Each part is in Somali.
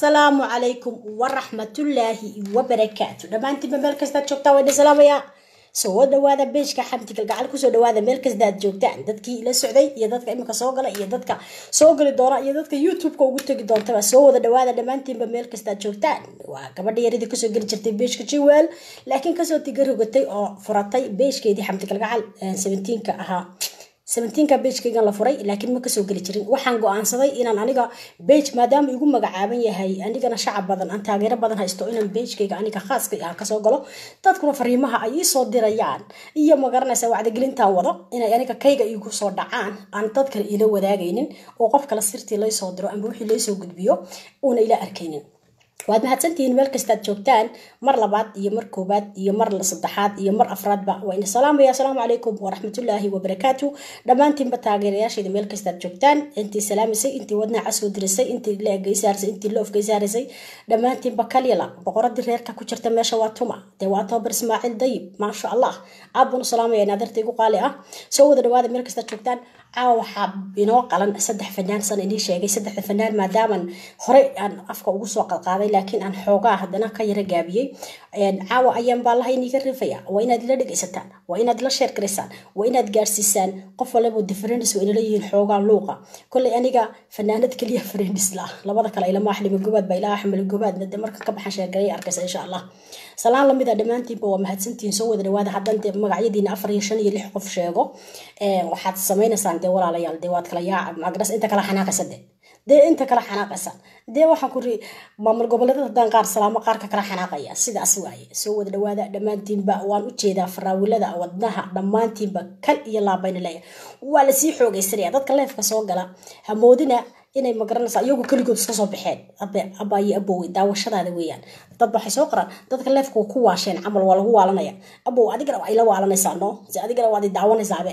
assalaamu calaykum waraxmatullaahi wabarakaatu dhammaantiinba meel kastaad joogtaa waa idin salaamayaa soo dhawaada beejka xamdi galgacal kusoo dhawaada meel kasta aad joogtaan dadkii la socday iyo dadka imika soo gala iyo dadka soo gali doona iyo dadka youtube-ka ugu tegi doontaba soo wada dhawaada dhammaantiinba meel kasta aad joogtaan waa gabadha yaradii kasoo geli jirtay beejka jiwel laakiin kasoo tigarogatay oo furatay beejkeedii xamdi galgacal seventeenka ahaa seventeenka beejkaygan la furay laakiin ma kasoo geli jirin waxaan go-aansaday inaan aniga beej maadaama igu magacaaban yahay anigana shacab badan aan taageero badan haysto inaan beejkayga aniga khaaska ah kasoo galo dadkuna fariimaha ay iisoo dirayaan iyo magaranaysa wacdigelintaan wado inay aniga kayga igu soo dhacaan aan dad kale ila wadaagaynin oo qof kale sirtii laysoo diro amba wixii laysoo gudbiyo uuna ila arkaynin waad mahadsantihiin meel kastaad joogtaan mar labaad iyo mar koobaad iyo mar saddexaad iyo mar afraadba waa ina salaamaya asalaamu calaykum waraxmatullaahi wabarakaatu dhammaantiinba taageerayaashayda meel kastaad joogtaan intii salaamisay intii wadnaha casoo dirisay intii leegaysaarasay intii loofgaysaarasay dhammaantiinba kalyala boqoradii reerka ku jirta meesha waa tuma dee waa toobar ismaaciil dayib maasha allah aad baan u salaamaya naadarta igu qaali ah soo wada dhawaada meel kastaad joogtaan caawa waxaa inoo qalan saddex fanaan san inii sheegay saddexda fanaan maadaaman horey aan afka ugu soo qalqaaday laakiin aan xoogaa haddana ka yara gaabiyey caawa ayaan baalaha iniga rifaya waa inaad ila dhegaysataan waa inaad ila sheer garaysaan waa inaad gaarsiisaan qof walabo difference waa inala yihiin xoogaa luuqa kolley aniga fanaanad keliya friends la labada kale ilama axlima gobaad baa ilaa axmel gobaad de markan ka baxan sheergaray arkaysa insha allah salaan lamid a dhammaantiinba waa mahadsantihiin soo wada dhawaada haddan dee magacyadiina afar iyo shan iyo lix qof sheego waxaad samaynaysaan dee walaalayaal dee waad kala yaaca magras inta kala xanaaqaysa de dee inta kala xanaaqaysaan dee waxaan kuri maamul goboleedada haddaan qaar salaamo qaarka kala xanaaqaya sidaas waaye soo wada dhawaada dhammaantiinba waan u jeedaa faraawilada wadnaha dhammaantiinba kal iyo laabayna leeya waa lasii xoogaysanaya dadka leefka soo gala hamoodina inay magaranaysa iyagu keligood iska soo baxeen abaayo abowey daawashadaada weeyaan dad waxay soo qoraan dadka leefka ku waasheen camal waa lagu waalanaya abow adigana waa ila waalanaysaa no se adigana waad daawanaysaaba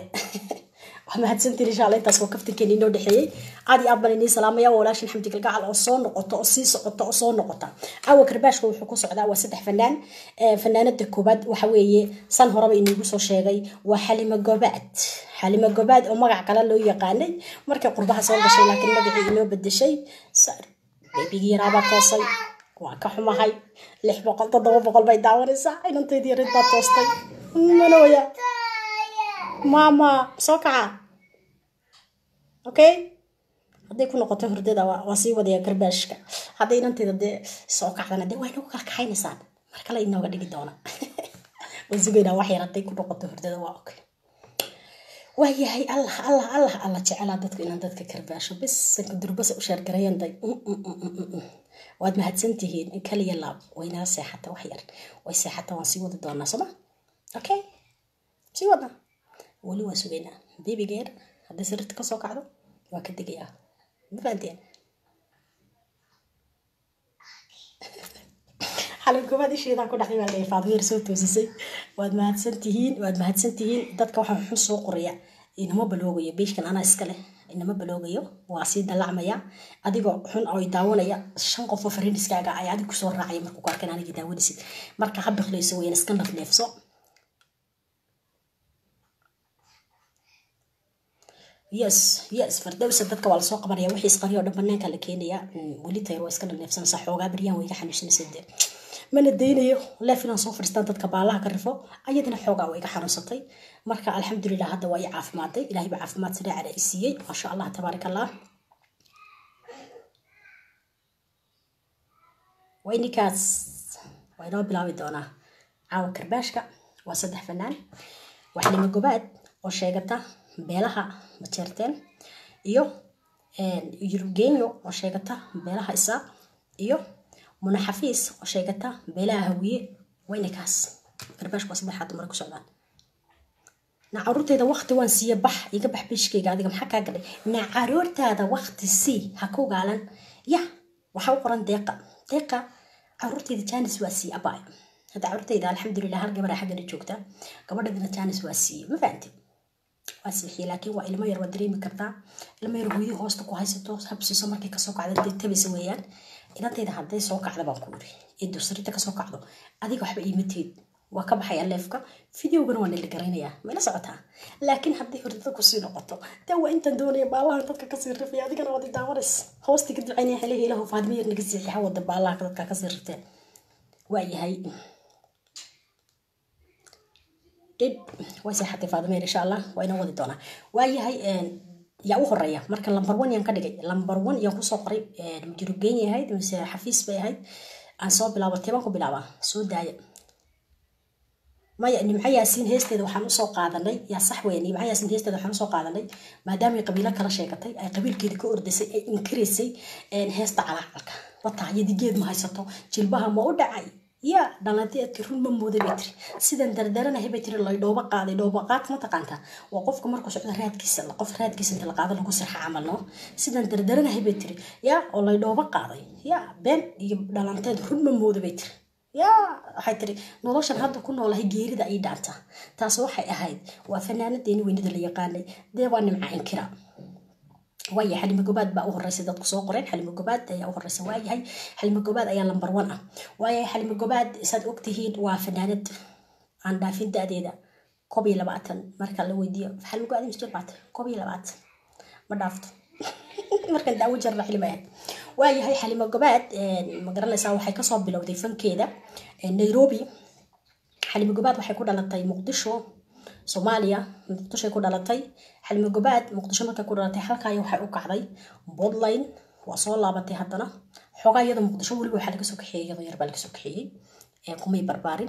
waa mahadsantiin insha alla intaas waa kaftankeeni inoo dhexeeyey aad iyo aad baan inii salaamaya waa walaashin xamdi galgacal oo soo noqota oo sii socota oo soo noqota caawa karbaashka wuxuu ku socdaa waa saddex fanaan fanaanada koobaad waxa weeye san horeba iniigu soo sheegay waa xalimo gobaad xalimo gobaad oo magac kale loo yaqaanay markay qurbaha soo gashay laakiin magacii inoo bedeshay beebigii yaraabaa toosay waa ka xumahay lix boqol toddoba boqol bay daawanaysaa inanteydii yarid baa toostay manooya maama soo kaca okay hadday ku noqoto hurdada waa sii wadaya garbaashka hadday inanteeda dee soo kacdana dee waa inagu kala kaxaynaysaan mar kale inooga dhigi doona waan sugaynaa wax yar hadday ku noqoto hurdada waa okay waayahay allah allah allah allah jecelaa dadku inaan dadka karbaasho bis sanka durbasa u sheergarayanday waad mahadsantihiin kaliya laab waynala seexata wax yar way seexata waan sii wadi doonaa sooma okay sii wadna weli waan sugaynaa bebigeer hadday sarirta kasoo kacdo waa ka degayaa ma fahanteen xalin koobaad isheedaa ku dhacday baa la faadmeer soo toosisay waad mahadsan tihiin waad mahadsan tihiin dadka waxaa xun soo qoraya inama baloogayo beeshkan anaa iska leh inama baloogayo waa sii dallacmaya adigoo xun oo daawanaya shan qof oo fariiniskaaga ay adig kusoo raacaya markuu ku arkan anigii daawanaysid marka ha biqlayso weyaan iska nafneefso yes yes fardowsa dadka waa lasoo qabanaya wixii isqariya oo dhan banaanka la keenaya weli tayr waa iska dhaneefsanaysaa xoogaa baryaan way ka xanuunsanaysa dee mana daynayo leef inaan soo fadhiistaan dadka baalaha ka rifo ayadana xoogaa way iga xanuunsatay marka alxamdulilah hadda waa i caafimaaday ilahay baa caafimaad sareecana i siiyey maasha allah tabaarak allah way ninkaas waa inoo bilaabi doonaa caawa karbaashka waa saddex fanaan waa xalimo gobaad oo sheegata beelaha majeerteen iyo yurubgenyo oo sheegata beelaha isaaq iyo munaxafiis oo sheegata beelaha hawiye waynakaas garbaashku waa saddexaad dumar ku socdaan na caruurtayda wakti waan siiya bax iga bax bishkayga adiga maxaa kaa galay na caruurtaada wakti sii ha ku gaalan ya waxaa u qoran deeqa deeqa caruurtayda janis waa siiye abay hadda caruurtayda alxamdulilah hal gabadha xaggana joogta gabadhadina janis waa siiye ma fahanti waa siixiyey laakiin waa ilmo yar waa dareemi kartaa ilmo yar hooyadii hoosta ku haysato habsiiso markay kasoo kacda dee tabaysa weeyaan inantayda hadday soo kacda baan ku iri ee dusrita kasoo kacdo adiga waxba iima teed waa ka baxaya leefka videogana waa nila garaynayaa mayla socotaa laakiin haddii hordada kusii noqoto dee waa intaan doonaya baalaha dadka kasii rifaya adigana waad daawanas hoosti ka ducaynaya xilihi ilahu faadimo yar naga siixi hawada baalaha dadka kasii rifteen waayahay dhib way seexatay faadimo yar insha allah waa inoo wadi doonaa waayahay yaa u horeeya marka lambar one yaan ka dhigay lambar one yaan kusoo qoray majurugeenya ahayd mise xafiis bay ahayd aan soo bilaabo tebaan ku bilaabaa soo daaya maya nimco yaasiin heesteeda waxaan usoo qaadanay yaa sax weya nimco yaasiin heesteeda waxaan usoo qaadanay maadaama ay qabiilo kala sheegatay ay qabiilkeeda ka ordasay ay inkiraysay heesta calaacalka wataa yadigeed ma haysato jilbaha ma u dhacay ya dhalanteedki run ma mooda bay tiri sidan dardaranahay bay tiri lay dhooba qaaday dhooba qaad ma taqaantaa waa qofka markuu socdo raadkiisa qof raadkiisa inta la qaado lagu sirxa camal no sidan dardaranahay bay tiri ya oo lay dhooba qaaday ya been iyo dhalanteed run ma mooda bay tiri ya waxay tiri noloshan hadda ku noolahay geerida ay dhaanta taas waxay ahayd waa fanaanadeeni weynada la yaqaanay dee waa nimca inkira waaya xalimo gobaad baa u horeysa dadku soo qoreen xalimo gobaad ayaa u horeysa waayahay xalimo gobaad ayaa lambar one ah waayahay xalimo gobaad saad ogtihiin waa fanaanad aan dhaafin da-deeda koob iyo labaatan marka la weydiiyo xalimo gobaad imsjir baata koob iyo labaatan ma dhaafto markan daawo jarna xilima ahayd waayahay xalimo gobaad ma garanaysaa waxay kasoo bilowday fankeeda nairobi xalimo gobaad waxay ku dhalatay muqdisho soomaaliya muqdishoay ku dhalatay xalimo gobaad muqdisho markay ku dhalatay halkaaya waxay u kacday bodline waa soo laabatay haddana xoogaa iyada muqdisho weliba waxaa laga soo kaxeeyey iyadoo yar baa laga soo kaxeeyey kumay barbaarin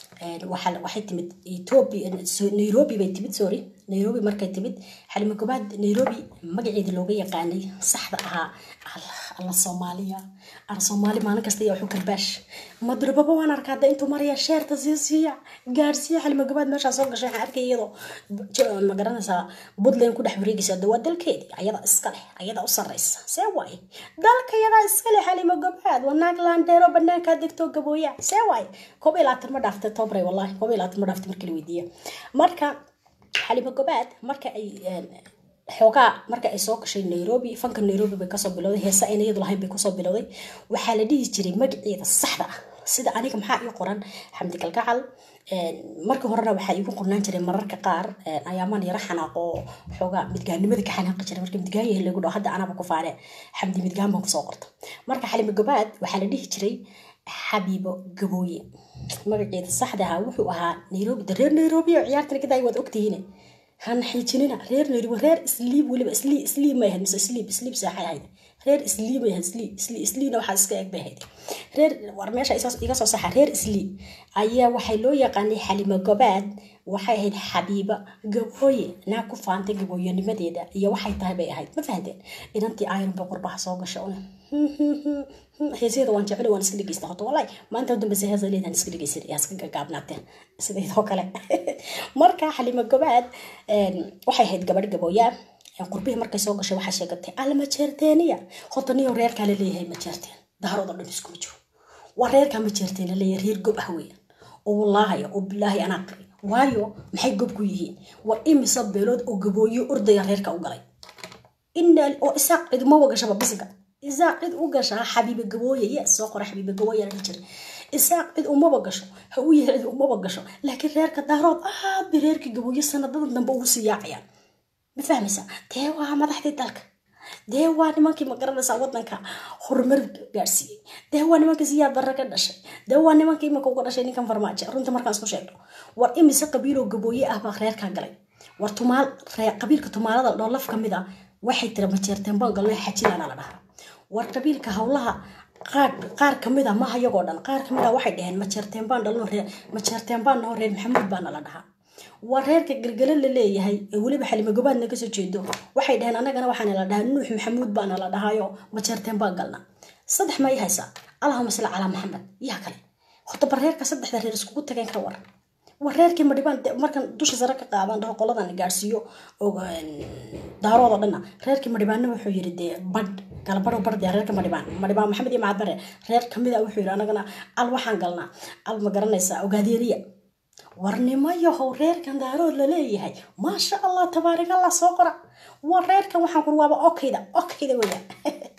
waxay timid ethiopia nairobi bay timid sorry nairobi markay timid xalimo gobaad nairobi magaceeda looga yaqaanay saxda ahaa alla soomaaliya ar soomaali maalin kasta iyo wuxuu karbaash madrababa waan arkaa hadda intuu maraya sheerta sii siiya gaarsiiya xalimo gobaad meeshaa soo gashay waxaan arkay iyadoo ma garanaysaa puntland ku dhex wareegaysa de waa dalkeedi ayada iska leh ayada u sarreysa see waaye dalka yadaa iska leh xalimo gobaad waa naag laandeero banaankaa degtoo gabooya see waaye koob iyo labaatan ma dhaaftay tobre wallahi koob iyo labaatan ma dhaaftay markii la weydiiya marka xalimo gobaad marka ay xoogaa marka ay soo gashay nairobi fanka nairobi bay kasoo bilowday heese ayna iyadu lahayn bay kusoo bilowday waxaa la dhihi jiray magaceeda saxda ah sida aniga maxaa ii qoran xamdi kalgacal marka horena waxaa iigu qornaan jiray mararka qaar ayaamaan yaro xanaaqo xoogaa midgaannimada ka xanaaqi jiray marka midgaan yahay lagu dhaho hadda anaba ku faane xamdi midgaan baan kusoo qorta marka xalimo gobaad waxaa la dhihi jiray xabiibo gabooye magaceeda saxda ahaa wuxuu ahaa nairobi de reer nairobi oo ciyaartana kadaa waad ogtihiine hana xiijinina reer nairobi reer isliib weliba isliib isliib may ahayd mise isliib isliib saaxay ahayd reer isliib may ahayd isliib isliib isliibna waxaa iska eg bay ahayd reer war meesha iga soo saxa reer isliib ayaa waxay loo yaqaanay xalimo gobaad waxay ahayd xabiiba gabooye naag ku faantay gabooyanimadeeda iyo waxay tahay bay ahayd ma fahanteen inantii iron bay qurbaha soo gasha una heesyada waan jecel waan iska dhegeysta horta wallahi maanta u dambeysa heesa leedaan iska dhegeysan yaa iska gagaabnaateen sideedoo kale marka xalimo gobaad waxay ahayd gabadh gabooyaa qurbihii markay soo gashay waxaa sheegatay alla majeerteeniya horta niyo reerkaa la leeyahay majeerteen daarooda dhan iskuma jiro waa reerkaa majeerteen la leeyahay reer gob ah weeyaan oo wallaahi oo bilaahi anaa qari waayo maxay gob ku yihiin war imisa beelood oo gabooyo ordaya reerka u galay inaa oo isaaq cid uma wagashaba bisiga isaaq cid u gashaa xabiiba gabooye yes soo qora xabiiba gabooye la jiray isaaq cid umaba gasho ha u yahay cid umaba gasho laakiin reerka daarood aad bay reerka gabooye sanadadan dambe ugu sii yaacayaan ma fahmaysaa dee waa madaxdii dalka dee waa nimankii ma garanaysaa wadanka horumar gaadhsiiyey dee waa nimankii siyaad barre ka dhashay dee waa nimankii imika uga dhashay ninkan farmaajo runta markaan isku sheegno war imise qabiiloo gabooye ah baa reerkaa galay war tumaal qabiilka tumaalada dhoolaf ka mid a waxay tira majeerteen baan galno xajilaana la dhahaa war qabiilka howlaha qaar qaar kamid a maha iyagoo dhan qaar kamid a waxay dhaheen majeerteen baan dhalno reer majeerteen baan naho reer maxamuud baana la dhahaa waa reerka gelgele la leeyahay ee weliba xalimo gobaadna kasoo jeedo waxay dhaheen anagana waxaana la dhahaa nuux maxamuud baana la dhahaayo majeerteen baan galna saddex ma i haysaa allahuma salli calaa maxamed yaa kale horta bar reerka saddexda reer iskugu tageen ka waran war reerkii madhibaan markan dusha sare ka qaadan dhaho qoladan gaadhsiiyo daaroodo dhanna reerkii madhibaanna wuxuu yiri dee badh galabadho badh dee reerka madhibaan madhibaan maxamed iyo macad bare reer kamid a wuxuu yiri anagana al waxaan galnaa al ma garanaysaa ogaadeeriya warnimo yahow reerkan daarood la leeyahay maasha allah tabaarik allah soo qora war reerkan waxaan kur waaba okayda okayda weya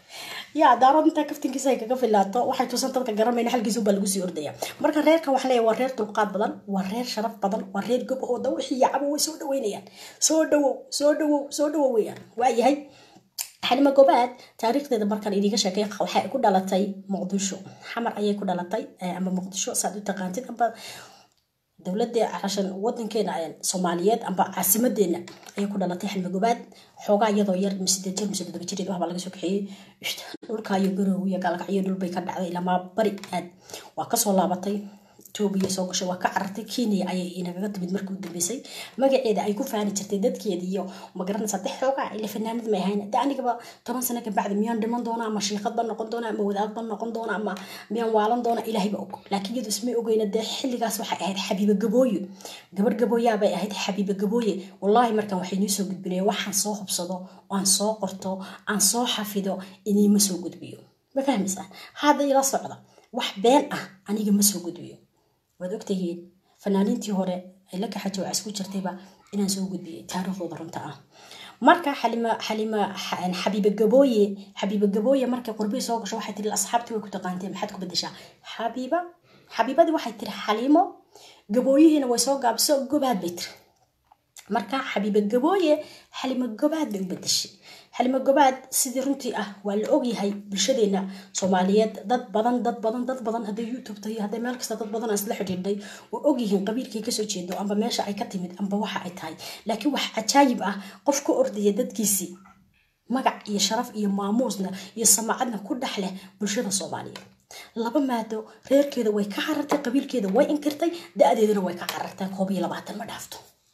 yaa daarood intaa kaftinkiisa ay kaga filaato waxay tusan dadka garanayna halkiisa baa lagu sii ordaya marka reerkan waxaa leeyahay waa reer dulqaad badan waa reer sharaf badan waa reer gob oo da wixii yacabo way soo dhaweynayaan soo dhawow soo dhawow soo dhawow weeyaan waayahay xalima gobaad taariikhdeeda markaan idiga sheekay waxay ku dhalatay muqdisho xamar ayay ku dhalatay ama muqdisho saad u taqaantid amba dowladda cashan wadankeena soomaaliyeed amba caasimadeena ayay ku dhalatay xalima gobaad xoogaa iyadoo yar sideed jir mise todoba jir waxbaa laga soo kaxeeyey dhulkaayo garoow iyo gaalkacyo dhulbay ka dhacday ilamaa bari aad waa kasoo laabatay etoobiya soo gashay waa ka carartay kenya ayay inagaga timid markii u dambeysay magaceeda ay ku faani jirtay dadkeeda iyo magaranaysaa de xoogaa ila fanaanad may ahayn de anigaba toban sano ka bacdi miyaan dhiman doona ama shiiqad baan noqon doona ama wadaad baan noqon doona ama miyaan waalan doona ilaahay ba og laakiin iyadu ismay ogeyna dee xilligaas waxay ahayd xabiiba gabooye gabar gabooyaabay ahayd xabiiba gabooye wallaahi markaan waxay noo soo gudbinaya waxaan soo hubsado aan soo qorto aan soo xafido iniima soo gudbiyo ma fahmaysaa hadda ila socda wax been ah aniga ma soo gudbiyo waad ogtahiin fanaaniintii hore ay la kaxajo waa isku jirtayba inaan soo gudbiyay taariikhdooda runta ah marka xalima xalima xabiiba gabooye xabiiba gabooye markay qurbii soo gasho waxay tiri asxaabtii way ku taqaanteen maxaad ku bedeshaa xabiiba xabiibadii waxay tiri xaliimo gabooyihiina way soo gaabiso gobaad bay tiri marka xabiiba gabooye xalima gobaad bay u bedeshay xalima gobaad sidii runtii ah waa la ogyahay bulshadeena soomaaliyeed dad badan dad badan dad badan hadday youtube tahay hadday meel kasta dad badan aan isla xidhiidhay oo ogyihiin qabiilkay kasoo jeedo amba meesha ay ka timid amba waxa ay tahay laakiin wax cajaayib ah qof ka ordaya dadkiisii magac iyo sharaf iyo maamuusna iyo samacadna ku dhex leh bulshada soomaaliyeed laba maado reerkeeda way ka carartay qabiilkeeda way inkirtay da-deedana way ka carartay koob iyo labaatan ma dhaafto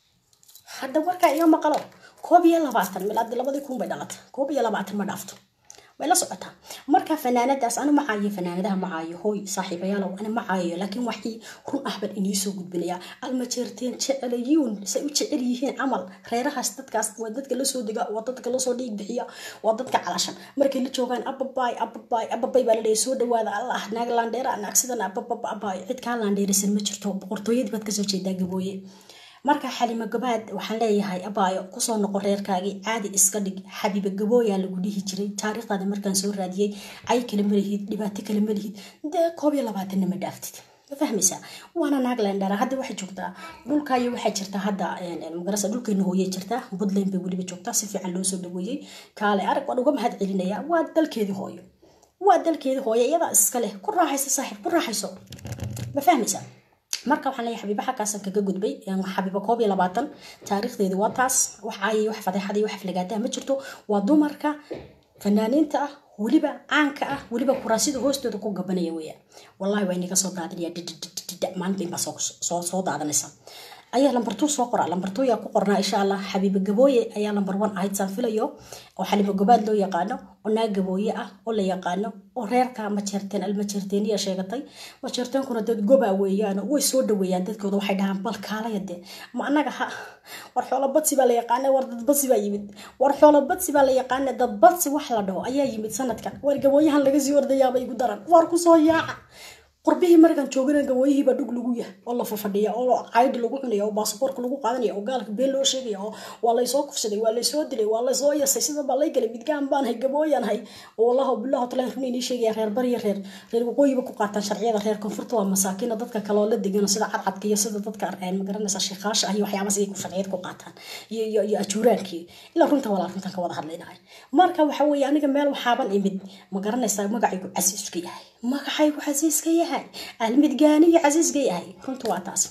hadda warkaa iyo maqalo koob iyo labaatan milaadi labadii kun bay dhalatay koob iyo labaatan ma dhaafto way la socotaa marka fanaanadaas ana macaayo fanaanadaha macaayo hooy saaxiibayaalow ana macaayo laakiin waxii run ah baan inii soo gudbinayaa almajeerteen jecelayuun say u jecel yihiin camal reerahaas dadkaas waa dadka lasoo dega waa dadka lasoo dhiig bixiya waa dadka calashan markay la joogaan ababaay ababaay ababay baa laleeyahy soo dhawaada allah naag laandheera naag sidan abababa abaay cid kaa laandheerisan ma jirto boqortooyadii baad kasoo jeedaa gabooye marka xalima gabaad waxaan leeyahay abaayo kusoo noqo reerkaagii caadi iska dhig xabiiba gabooyaa lagu dhihi jiray taariikhdaada markaan soo raadiyey cay kale malihid dhibaato kale malihid dee koob iyo labaatanna ma dhaaftid ma fahmaysaa waana naag leendhara hadda waxay joogtaa dhulkaayo waxaa jirta hadda magarasa dhulkeena hooyey jirta puntland bay weliba joogtaa si fiican loo soo dhaweeyey kaale arag waan uga mahad celinaya waa dalkeedii hooyo waa dalkeedii hooyo iyadaa iska leh ku raaxayso saaxiib ku raaxayso ma fahmaysaa marka waxaan leeyahay xabiiba xagkaasan kaga gudbay xabiiba koob iyo labaatan taariikhdeedu waa taas wax caayay wax fadeexada iyo wax aflagaataha ma jirto waa dumarka fanaaniinta ah weliba caanka ah weliba kuraasida hoostooda ku gabanaya weeyaan wallahi waa inaga soo daadinaya dhidhidhidhidha maalintiin baa soo soo daadanaysa ayaa lambartuu soo qora lambartuu yaa ku qornaa insha allah xabiiba gabooye ayaa lambar one ahayd saan filayo oo xalimo gobaad loo yaqaano oo naag gabooye ah oo la yaqaano oo reerka majeerteen almajeerteeniya sheegatay majeerteenkuna dad goba weeyaan way soo dhaweeyaan dadkooda waxay dhahaan bal kaalaya dee ma anaga ha war xoolo badsi baa la yaqaana war dad badsi baa yimid war xoolo badsi baa la yaqaana dad badsi wax la dhaho ayaa yimid sanadkan war gabooyahan laga sii ordayaaba igu daran war kusoo yaaca qurbihii markaan joogana gawooyihiibaa dhug lagu yah oo la fafadhiya oo caydhi lagu cunaya oo baasaboorka lagu qaadanaya oo gaalka been loo sheegaya oo waa laysoo kufsaday waa laysoo dilay waa laysoo yasay sida baa lay galay midgaan baan hay gabooyaan hay oo wallahi billahi taala run inii sheegaya reer bariya reer reer waqooyiba ku qaataan sharciyada reer koonfurta waa masaakiina dadka kale oo la degan sida cadcadka iyo sida dadka magaranaysa sheekhaasha ah iyo waxyaabaas ay ku sharciyad ku qaataan iyo iyo iyo ajuuraankii ilaa runta walaa runtan ka wada hadlaynahay marka waxa weeye aniga meel waxaaban imid ma garanaysaa magacaygu casiiska yahay magacaygu casiiska yahay almidgaaniyo casiiska yahay runta waa taas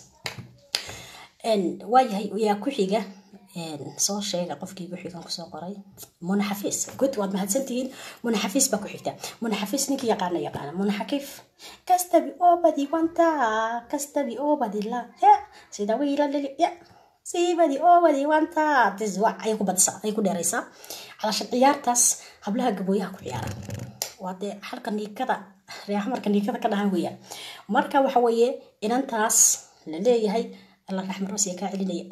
waayahay yaa ku xiga soo sheega qofkii ku xigan kusoo qoray muna xafiis good waad mahadsantihiin muna xafiis baa ku xigta muna xafiis ninkii yaqaana yaqaana muna xakiif kastabi oo badi wanta kastabi oo badi la ya sida wiila lili ya siibadi oo badi wanta tiswac ayay ku badisa ayay ku dheeraysaa calashan ciyaartaas hablaha gabooyaha ku ciyaara waa dee halka niikada reexmarka niikada ka dhahan weeyaan marka waxa weeye inantaas la leeyahay alla raxmad roosiya kaa celinaya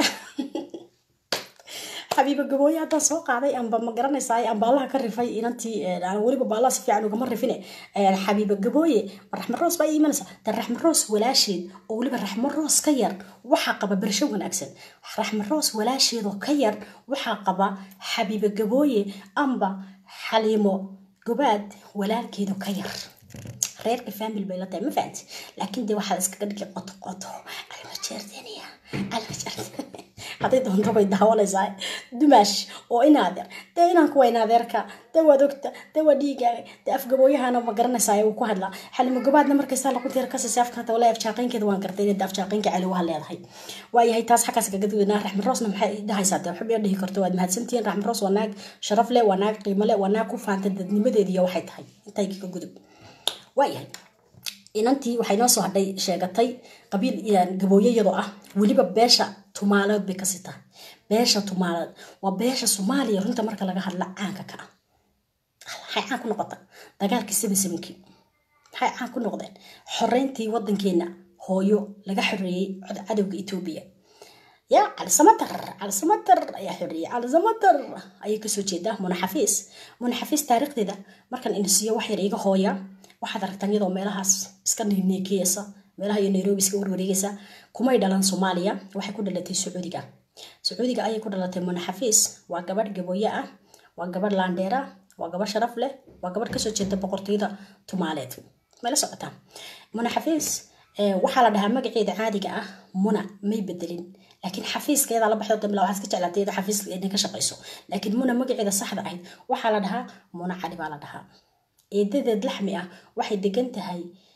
xabiiba gabooye haddaan soo qaaday amba ma garanaysaa amba allaha ka rifay inantii weliba baalaha si fiican ugama rifine xabiiba gabooye ma raxmad roos baa iimanaysa de raxmad roos walaasheed oo weliba raxmad roos ka yar waxaa qaba bersho wanaagsan raxmad roos walaasheed oo ka yar waxaa qaba xabiiba gabooye amba xaliimo gobaad walaalkeedu ka yar reerka family bay la tahay ma fahanti laakiin dee waxaad iskaga dhigi qoto qoto almajeerteniya almajeerteniya hadday doonto bay daawanaysaa dumaash oo inaadeer dee inanku waa inaadeerka dee waad ogta dee waa dhiigaaga dee afgabooyahana ma garanaysaa uu ku hadlaa xalimo gobaadna markaysaa lakunteer kasasi afkata walaa afjaaqaynkeeda waan gartay inay afjaaqaynka cali waa leedahay waayahay taas xaggaas kaga duwanaa raxmed roosna maxay dhahaysaa dee waxba dhihi karto waad mahadsantihiin raxmed roos waa naag sharaf leh waa naag qiimo leh waa naag ku faanta dadnimadeediiyo waxay tahay intay ka gudub waayahay inantii waxay noo soo hadhay sheegatay qabiil gabooye iyadoo ah weliba beesha tumaaleed bay kasii tahay beesha tumaaleed waa beesha soomaaliya runta marka laga hadla caanka ka ah maxay caan ku noqota dagaalkii seven sevenkii maxay caan ku noqdeen xoreyntii wadankeena hooyo laga xoreeyey cadowga etoobiya ya calisamatar calisamatar ayaa xoreeyey calisamatar ayay kasoo jeedaa munaxafiis munaxafiis taariikhdeeda markan inasiiyo wax yar iga hooya waxaad aragtaan iyadoo meelahaas iska neekeyasa meelaha iyo nairobi iska warwareegaysa kumay dhalan soomaaliya waxay ku dhalatay sacuudiga sacuudiga ayay ku dhalatay munaxafiis waa gabadh gabooye ah waa gabadh laandheera waa gabadh sharaf leh waa gabadh kasoo jeeda boqortooyada tumaaleed mayla socotaa munaxafiis waxaa la dhahaa magaceeda caadiga ah muna may bedelin laakiin xafiiskeeda la baxdo dambe waxaad ka jeclaatay iyadoo xafiiska inay ka shaqayso laakiin muna magaceeda saxda ahayd waxaa la dhahaa muna cali baa la dhahaa eedadeed laxmi ah waxay degan tahay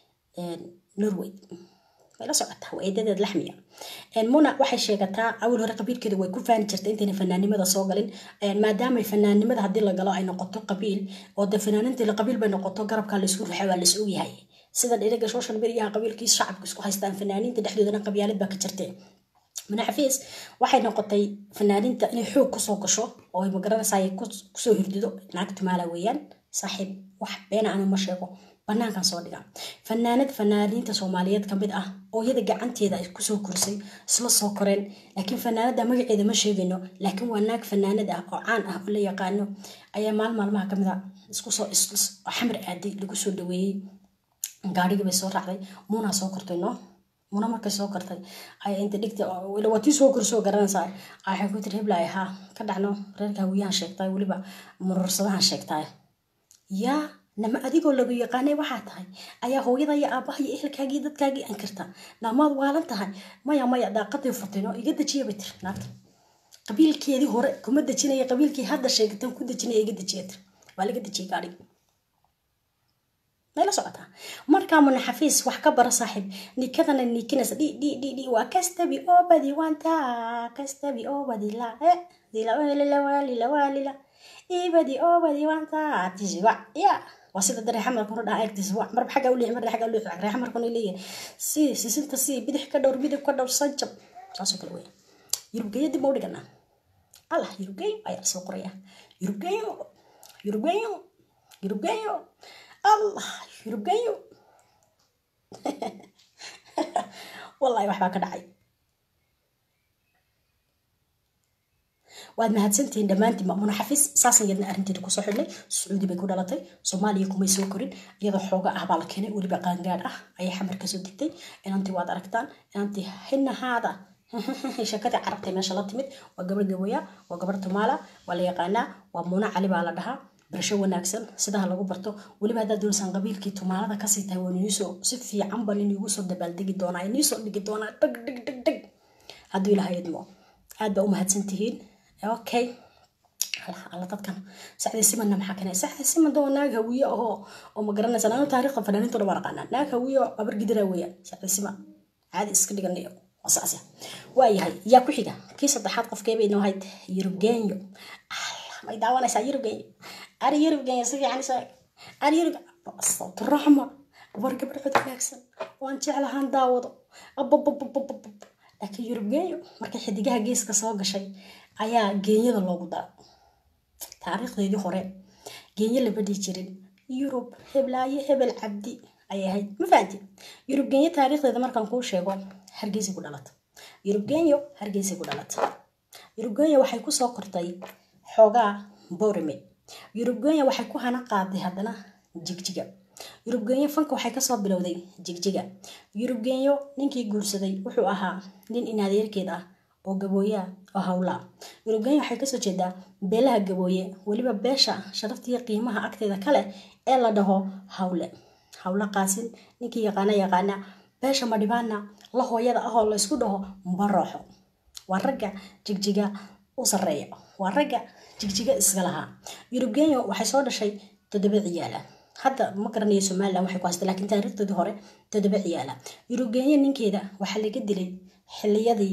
norway way la socotaa waa eedadeed laxmi ah muna waxay sheegataa awal hore qabiilkeeda way ku faani jirtay intayna fanaanimada soo galin maadaama fanaanimada haddii la galo ay noqoto qabiil oo dee fanaaniintii qabiil bay noqoto garabka laysku ruxa waa lays ogyahay sida dhinaga social mediaha qabiilkiis shacabka isku haystaan fanaaniinta dhexdoodana qabyaalad baa ka jirtay manaxafiis waxay noqotay fanaaniinta inay xoog kusoo gasho oo ay magaranaysaa ay kusoo hirdido naag tumaala weeyaan saaxiib wax beena anu ma sheego banaankan soo dhiga fanaanad fanaaniinta soomaaliyeed kamid ah oo iyada gacanteeda ay kusoo korsay isla soo koreen laakiin fanaanada magaceeda ma sheegayno laakiin waa naag fanaanad ah oo caan ah oo la yaqaano ayaa maal maalmaha kamid a iskusoo xamar aaday lagu soo dhaweeyey gaarigii bay soo raacday muunaa soo kortay no muna markay soo kartay ayaa inta dhigta waa tii soo korsoo garanaysaa waxay ku tiri heblaay haa ka dhacno reerka hawiyahan sheegtaay weliba murursadahan sheegtaay yaa nama adigoo lagu yaqaanay waxaa tahay ayaa hooyada iyo aabaha iyo ehelkaagii dadkaagii ankirta naamaad waalan tahay maya maya daaqadii furtayno iga dejiya bay tiri naagta qabiilkeedii hore kuma dejinaya qabiilkii hadda sheegatan ku dejinaya iga dejiya tiri waa laga dejiyay gaadhigi mayla socotaa markaa munaxafiis wax ka bara saaxiib nikadana nikinaysa dhi dhi dhi dhi waa kastabi oo badi wanta kastabi oo badi la e dila walila walila walila ibadi oo badi wanta tiswa ya waa sida dare xamarka hore dhaha eegtiswa marba xagga u leeyahay marba xagga u leeyahay ree xamarka hore leeyahay si sisinta si bidix ka dhowr bidib ka dhowr sanjab saasoo kale weya yurubgeeyo dib ma u dhiganaa allah yurubgeeyo ayaa soo qoraya yurubgeeyo yurubgeeyo yurubgeeyo allah yurubgeeyo wallahi waxbaa ka dhacay waad mahadsantihiin dhammaantiin mamuna xafiis saasan yadna arrinteeda kusoo xidhnay sacuudi bay ku dhalatay soomaaliya kumay soo korin iyadoo xooga ah baa la keenay weliba qaangaadh ah ayay xamar kasoo degtay inantii waad aragtaan inantii hinahaada shakadii carabtay meesha la timid waa gabar gaboya waa gabar tumaala waa la yaqaanaa waa muuna cali baa la dhahaa barasho wanaagsan sidaha lagu barto weliba haddaad doonaysaan qabiilkii tumaalada kasii tahay waa niisoo si fiican baan iniigu soo dabaaldegi doonaa iniisoo dhigi doonaa dheg dheg dheg dheg hadduu ilahay idmo aad baa u mahadsantihiin okay alla dadkan saxdii simanna maxaa keenay saxdii siman doo naag hawiye ahoo oo ma garanaysa anu taariikhda fanaaniinta dhan baan aqaanaa naag hawiye oo abar gidira weeyaan saxdii siman caadi iska dhiganayo wasaasya waayahay yaa ku xiga kii saddexaad qofkeebay inoo hayd yurubgeenyo may daawanaysaa yurubgeenyo ari yurubgeenyo si fiican isoo ari yurub sawturaxma war gabadh cod wanaagsan waan jeclahaan daawado abababababab laakiin yurubgeenyo markay xidigaha geeska soo gashay ayaa geenyada loogu dara taariikhdeedii hore geenyo lama dhihi jirin yurub heblaayo hebel cabdi ayay ahayd ma fahanti yurub geenyo taariikhdeeda markaan kuu sheego hargeysa ku dhalata yurub geenyo hargeysa ku dhalata yurub geenyo waxay kusoo kortay xoogaa borame yurub geenyo waxay ku hana qaaday haddana jigjiga yurub geenyo fanka waxay kasoo bilowday jigjiga yurub geenyo ninkii guursaday wuxuu ahaa nin inadeerkeed ah oo gabooyaa oo hawlaa yurubgeenya waxay kasoo jeedaa beelaha gabooye weliba beesha sharaftiiyo qiimaha agteeda kale ee la dhaho hawle hawle qaasin ninkii yaqaana yaqaana beesha madhibaana la hooyada ahoo laysku dhaho mbarooxo waa ragga jigjiga u sareeya waa ragga jigjiga iska lahaa yurubgeenya waxay soo dhashay toddoba ciyaala hadda ma garanayo somalilan waxay ku haystay laakiin taariikhdoodii hore toddoba ciyaala yurubgeenya ninkeeda waxaa laga dilay xiliyadii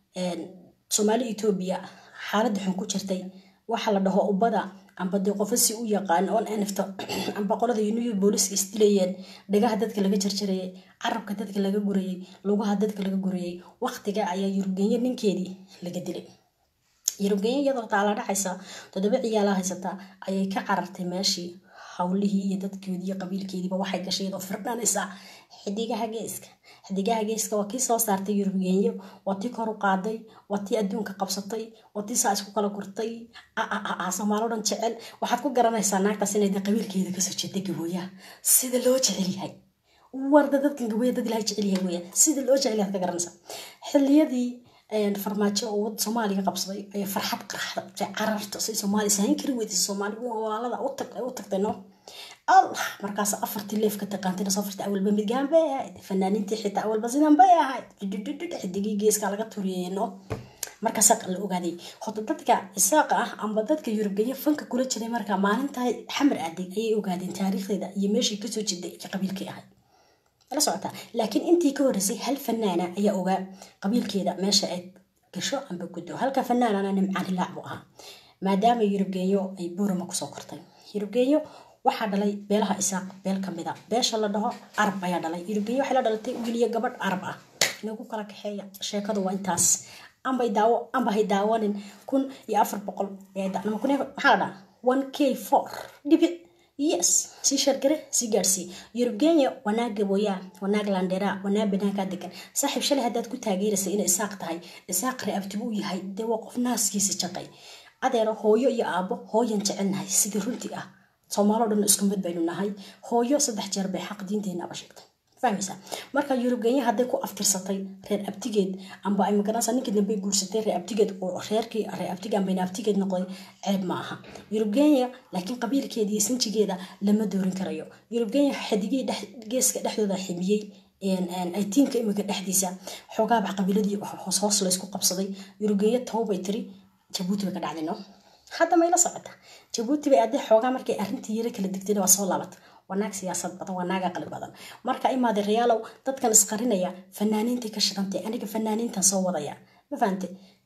soomaali etoobiya xaaladda xun ku jirtay waxa la dhaho ubada amba dee qofa si u yaqaan oon anifto amba qolada uniyo booliska isdilayeen dhagaha dadka laga jarjarayay carabka dadka laga gurayay lugaha dadka laga gurayay waqtiga ayaa yurubgenye ninkeedii laga dilay yurubgenye iyadoo taala dhacaysa toddoba ciyaala haysataa ayay ka carartay meeshii hawlihii iyo dadkoodii iyo qabiilkeediiba waxay gashay iyadoo firdhanaysa xidigaha geeska xidigaha geeska waa kii soo saartay yurubgenyo waa tii kor u qaaday waa tii adduunka qabsatay waa tii saa isku kala gurtay soomaalo dhan jecel waxaad ku garanaysaa naagtaas inay qabiilkeeda kasoo jeeday gabooyaha sida loo jecel yahay warda dadkan gabooya dad ilahay jecel yahay weeyaan sida loo jecel yahay ka garanaysaa xilliyadii farmaajo oo wad soomaaliga qabsaday ayay farxad qarxda cararta say soomaali sahayn kari weyday soomaali walaalada u tagtay no allah markaas afartii leef ka taqaantayna soo firta awalba midgaan bay ahayd fanaaniintii xitaa awalba sidan bay ahayd xidigii geeska laga turiyeyno marka saaq la ogaaday hota dadka isaaqa ah amba dadka yurubgeeye fanka kula jiray marka maalintaa xamar aaday ayay ogaadeen taariikhdeeda iyo meeshii kasoo jeeday iyo qabiilkii ahayd la socotaa laakiin intii ka horreysay hal fanaana ayaa ogaa qabiilkeeda meesha ay gasho amba guddo halka fanaanana nimcaan hilaac buu ahaa maadaama yurubgeeyo ay buurama kusoo kortay yurubgeeyo waxaa dhalay beelaha isaaq beel kamida beesha la dhaho arab ayaa dhalay yurubgeeyo waxay la dhalatay wiiliyo gabadh arab ah inagu kala kaxeeya sheekadu waa intaas ambay daawo amba hay daawanin kun iyo afar boqol maxaa la dhaha one k four dhibic yes sii shargare sii gaadsii yurubgeenya wanaag gabooyaa wanaag landera wanaag banaankaa degan saaxiib shalay haddaad ku taageeraysa inay isaaq tahay isaaq reabtibu u yahay dee waa qof naaskiisa jaqay adeero hooyo iyo aabbo hooyan jecelnahay sidii runtii ah soomaalo dhan isku mid baynu nahay hooyo saddex jeer bay xaq diinteenaba sheegtay fahmaysa marka yurubgeenya hadday ku aftirsatay reer abtigeed amba ay magaranaysa ninkii dambe guursatay reer abtigeed oo reerkii reer abtiga amba abtigeed noqday ceeb ma aha yurubgeenya laakiin qabiilkeeda iyo sinjigeeda lama doorin karayo yurubgeenya xidigii geeska dhexdooda ximiyey aytiinka imika dhexdiisa xoogaaba qabiiladii hoos hoos laysku qabsaday yurubgeenya towbay tiri jabuuti bay ka dhacday no hadda mayla socota jabuuti bay adee xoogaa markay arrintii yaro kala digtayna waa soo laabata waa naag siyaasad badan waa naag aqli badan marka imaade reyaalow dadkan isqarinaya fanaaniintay ka shidantay aniga fanaaniintan soo wadaya ma fahante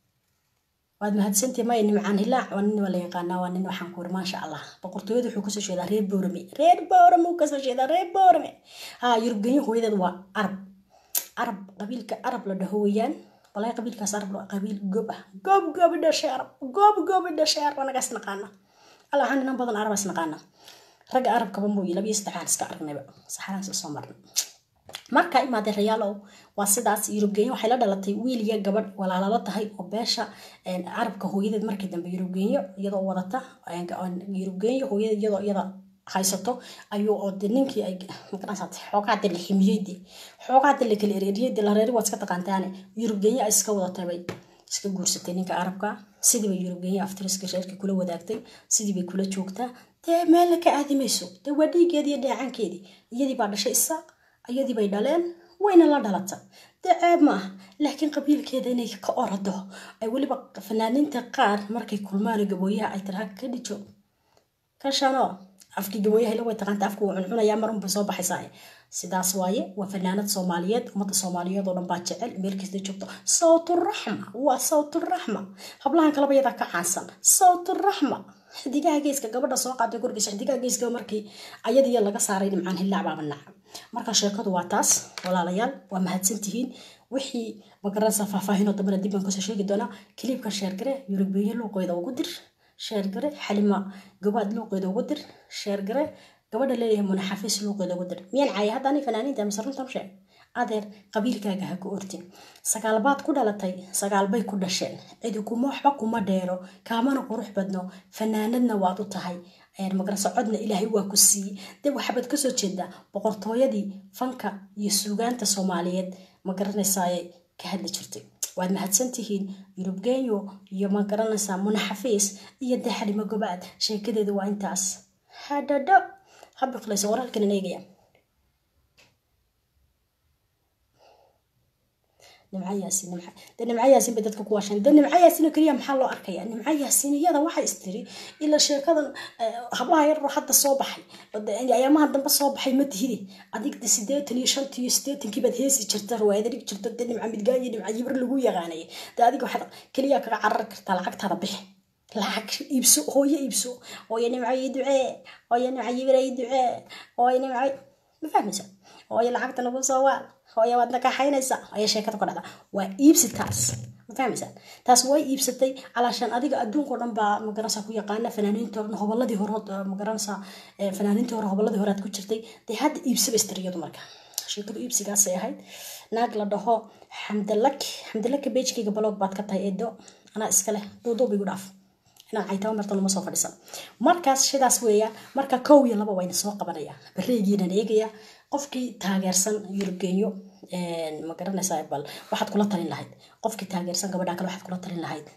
waad mahadsantii maya nimcaan hilaac waa nin waa la yaqaanaa waa nin waxaan ku iri maasha allah boqortooyada wuxuu kasoo jeedaa reer boorame reer boorame uu kasoo jeedaa reer boorame ha yurubgenyo hooyadeed waa arab arab qabiilka arab la dhaho weeyaan walahi qabiilkaas arab qabiil gob ah gob gobi dhashay arab gob gobi dhashay arab anagaas naqaana alla waxaan ninan badan arabas naqaana ragga arabkaba mooye labiyo saddexaan iska aragnayba saxaraansa soo marna marka imaadee rayaalow waa sidaas yurubgenyo waxay la dhalatay wiil iyo gabadh walaalalo tahay oo beesha carabka hooyadeed markii dambe yurubgenyo iyadoo wadata yurubgenyo hooyadeed iyadoo iyada haysato ayuu oo de ninkii ay magaranaysaa xoogaa de la ximiyey de xoogaa de la kala ereeriyey de la reeri waad iska taqaantaane yurubgenyo ay iska wadatay bay iska guursatay ninka arabka sidii bay yurubgenyo aftiriska reerkii kula wadaagtay sidii bay kula joogtaa dee meelna ka aadi mayso dee waa dhiigeedii iyo dheecankeedii iyadii baa dhashay isaaq iyadii bay dhaleen wayna la dhalata dee ceeb ma aha laakiin qabiilkeeda inay ka orado ay weliba fanaaniinta qaar markay kulmaan gabooyaha ay tiraha ka dhijo ka shano afkii gabooyaha ila way taqaanta afku wuu cuncunayaa marun bay soo baxaysaa sidaas waaye waa fanaanad soomaaliyeed ummadda soomaaliyeed oo dhan baa jecel meel kasta joogto sawturaxma waa sawturaxma hablahan kalaba yadaa ka caansan sawturaxma xidigaha geeska gabadha soo qaatay gurigiisa xidigaha geeska markii ayadiya laga saaray nimcaan hillaac baaba naca marka sheekadu waa taas walaalayaal waa mahadsantihiin wixii magaranaysa faahfaahinoo dambana dib baan kasoo sheegi doonaa kiliibka sheergare yurubgeeye luuqeeda ugu dir sheergare xalima gabaad luuqeeda ugu dir sheergare gabadha leeyahay munaxafiis luuqeeda ugu dir miyaan caaya hadda ani fanaaniinta mise runtan sheeg adeer qabiilkaaga ha ku ortin sagaalbaad ku dhalatay sagaalbay ku dhasheen cidi kuma waxba kuma dheero kaamana qurux badno fanaanadna waad u tahay magarasa codna ilaahay waa ku siiyey dee waxabaad kasoo jeedaa boqortooyadii fanka iyo suugaanta soomaaliyeed ma garanaysaayay ka hadli jirtay waad mahadsantihiin yurub genyo iyo ma garanaysaa muna xafiis iyo dee xalimo gobaad sheekadeeda waa intaas hadhadho habiqlaysa wararkan eegaya nimco yaasin nimco de nimco yaasin bay dadka ku waasheen de nimco yaasin oo keliya maxaa loo arkaya nimco yaasin iyada waxay istiri ila sheekadan hablaha yaroo hadda soo baxay ayaamaha dambe soo baxay ma tihide adigda sideetan iyo shantii iyo sideetankii baad heesi jirta riwaayada dhig jirta de nimco midgaan iyo nimco yibir lagu yaqaanayay de adiga waxaad keliya kaga carari kartaa lacagtaada bixi lacag iibso hooyo iibso hooyo nimco ii ducee hooyo nimco yibir ii ducee hooyo nimco ma fahmaysa hooyo lacagta nagu soo waal hooyo waad nakaxaynaysaa hooyo sheekada ku dhacda waa iibsi taas ma fahmaysaa taas way iibsatay calaashaan adiga adduunkao dhan baa magaranaysaa ku yaqaana fanaaniinta dhan hobolladii hore magaranaysaa fanaaniintii hore hobolladii hore aad ku jirtay dee hadda iibsaba istiriyadu marka sheekadu iibsigaasay ahayd naag la dhaho xamdalak xamdalaka beejkayga baloog baad ka tahay eedo anaa iska leh duuduub igu dhaaf inaan caytaba martan uma soo fadhiisan markaas sidaas weeyaan marka kow iyo laba wayna soo qabanaya bareegiinan eegaya qofkii taageersan yurubgenyo ma garanaysaa bal waxaad kula talin lahayd qofkii taageersan gabadha kale waxaad kula talin lahayd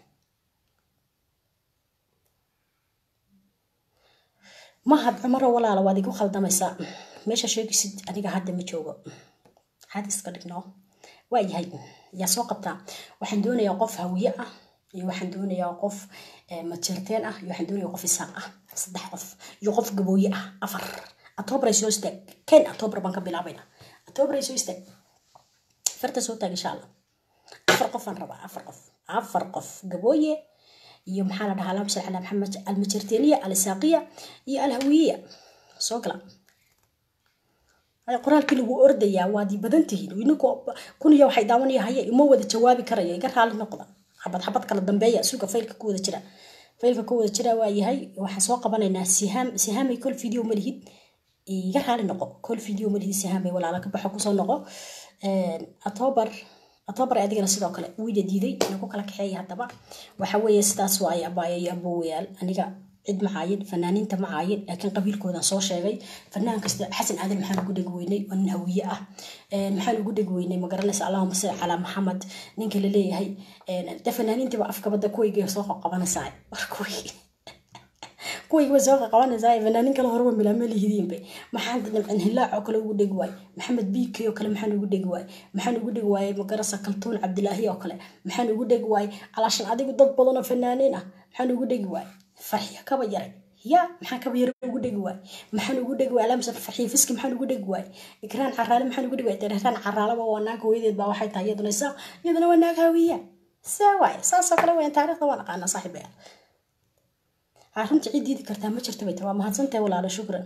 mahad cumaro walaala waad igu khaldamaysaa meesha sheegisid aniga hadda ma joogo had iska dhigno waa yahay yaa soo qabtaa waxaan doonayaa qof hawiye ah iyo waxaan doonayaa qof majeerteen ah iyo waxaan doonayaa qof isaaq ah saddex qof iyo qof gabooye ah afar atoobaray soo istaag ken atoobar baan ka bilaabayna atoobaray soo istaag farta soo taag insha allah afar qofaan rabaa afar qof afar qof gabooye iyo maxaa la dhahaa allahuma salli calaa maxamed almajeerteeniya alisaaqiya iyo alhawiyiya soo gala qoraalkii lagu ordayaa waad badan tihiin ininku kun iyo waxay daawanaya haye uma wada jawaabi karaya iga raali noqda xabad xabad kala dambeeya suuga faylka ku wada jira faylka ku wada jira waa yahay waxaan soo qabanaynaa sihaam sihaamay kol video ma lihid iga raali noqo kol video ma lihid sihaamay walaala ka baxo kusoo noqo atoobar atoobar adigana sidoo kale wiida diiday inagu kala kaxeeya haddaba waxa weeye sidaas waaye abaayayo abowayaal aniga cid macaayin fanaaniinta macaayin laakiin qabiilkoodan soo sheegay fanaan kasta xasan aadan maxaan ugu dhegi weynay oo nin hawiye ah maxaan ugu dhegi weynay magaranaysa allahuma salli calaa maxamed ninka la leeyahay de fanaaniintiiba afkabada kuwayga soo qabanaysaa war kuway kuwayga soo qabanaysaa fanaanin kale horeba milaama lihidiinba maxaan nimcin hilaac oo kale ugu dhegi waay maxamed biike oo kale maxaan ugu dhegi waay maxaan ugu dhegi waayey magarasa kaltuun cabdilaahi oo kale maxaan ugu dhegi waayey calaashan adigu dad badan oo fanaaniin ah maxaan ugu dhegi waayey farxiyo kaba yaray ya maxaan kaba yara ugu dhegi waay maxaan ugu dhegi waay alamsa farxiyo fiski maxaan ugu dhegi waay ikraan caraale maxaan ugu dhegi waay ikraan caraalaba waa naag hooyadeed baa waxay tahay iyaduna isaa iyaduna waa naag hawiya see waay saasoo kale weyan taariikhda waan aqaanaa saaxiibaya ha runta cid diidi kartaa ma jirto bay ta waa mahadsantahay walaalo shukran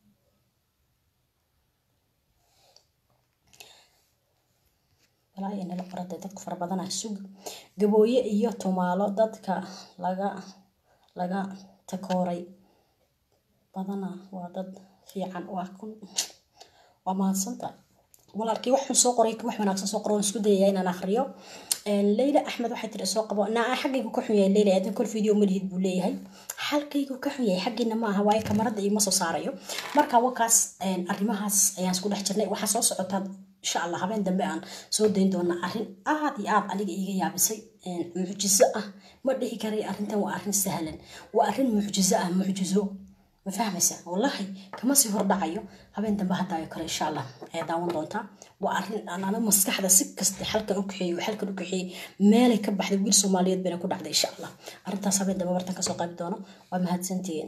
walaahi nala qoraday dadku fara badanaa sug gabooye iyo tumaalo dadka laga laga takooray badana waa dad fiican waa kun waa mahadsanta walaalkii waxaan soo qoray wax wanaagsan soo qoray waan isku dayaya inaan akhriyo leyla axmed waxay tiri soo qabo naa xaggaygu ka xun yahay leyla aadan kol video malihid buu leeyahay xalkaygu ka xun yahay xaggiina ma aha waayo kamarada iima soo saarayo marka wakaas arrimahaas ayaan isku dhex jirnay waxaa soo socotaa insha allah habeen dambe aan soo dayn doonaa arrin aad iyo aad aniga iiga yaabisay mucjiso ah ma dhihi karay arrintan waa arrin sahlan waa arrin mucjiso ah mucjizo ma fahmaysa wallahi kama sii hordhacayo habeen dambe haddaayo kale insha allah ayaa daawan doontaa waa arrin anana maskaxda si kasta xalkan u kaxeeyo xalkan u kaxeeyey meelay ka baxday wiil soomaaliyeed bayna ku dhacday insha allah arrintaas habeen dambe bartan kasoo qaybi doono waa mahadsantihiin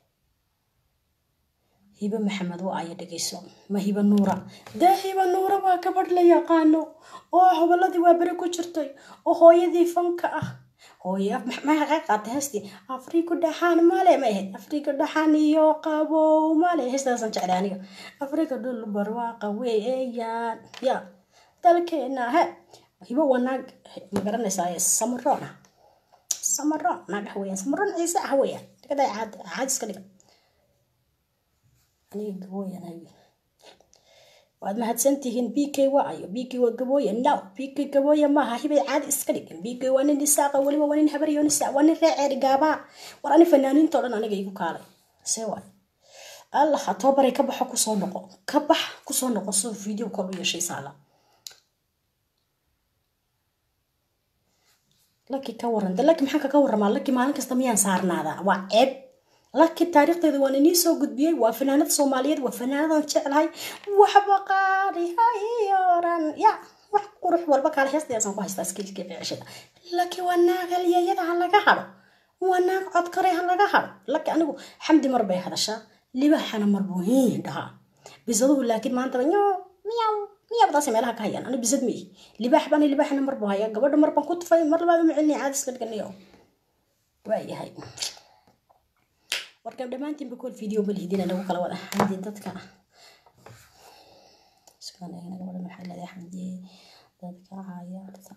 hibe maxamed waa aya dhegeyso ma hibe nuura dee hibe nuura waa gabadh la yaqaano oo hobolladii waa beri ku jirtay oo hooyadii fanka ah hooye maxay qaatay heestii afriku dhaxaan male ma ahayd afrika dhaxaan iyo qabow male heestaasaan jeclay aniga afrika dhul barwaaqa weeyaan ya dalkeena he hibo waa naag ma garanaysaa samaroon ah samaroon naag ah weeyaan samaroon ciise ah weeyaan dhagaday caad caad iska dhiga aniga gabooyan hayo waad mahadsantihiin b k waa ayo b k waa gabooye no b k gabooye maaha hibay caadi iska dhigin b k waa nin isaaqa weliba waa nin habaryo nisa waa nin reeceeri gaabaa war ani fanaaniintoo dhan aniga igu kaalay see waay allah atoobaray ka baxo kusoo noqo ka bax kusoo noqo soo video kol u yeeshay saala laki ka waran de laki maxaan kaga waramaa laki maalin kasta miyaan saarnaadaa waa ceeb laki taariikhdeeda waan inii soo gudbiyey waa fanaanada soomaaliyeed waa fanaanadan jeclahay waxba qaadi hayoran ya wax qurux walba kaale heestayaasaan ku haystaa iskiiska ficishada laki waa naag halyayada ha laga hado waa naag codkare ha laga hado laki anigu xamdi mar bay hadashaa libaxana mar buu hiin dhahaa bisaduhu laakiin maantaba nyo miyaw miyabadaas meelaha ka hayaan ani bisad mii libaax baan libaaxna mar buu hayaa gabadha mar baan ku tufay mar labaad uma celinaya caadis ka dhiganayo waayahay warka dhammaantiinba kool video ma lihidina nagu kala wada xamdi dadka sugan eegna gabadhan waxay leedahay xamdi dadka cayaarta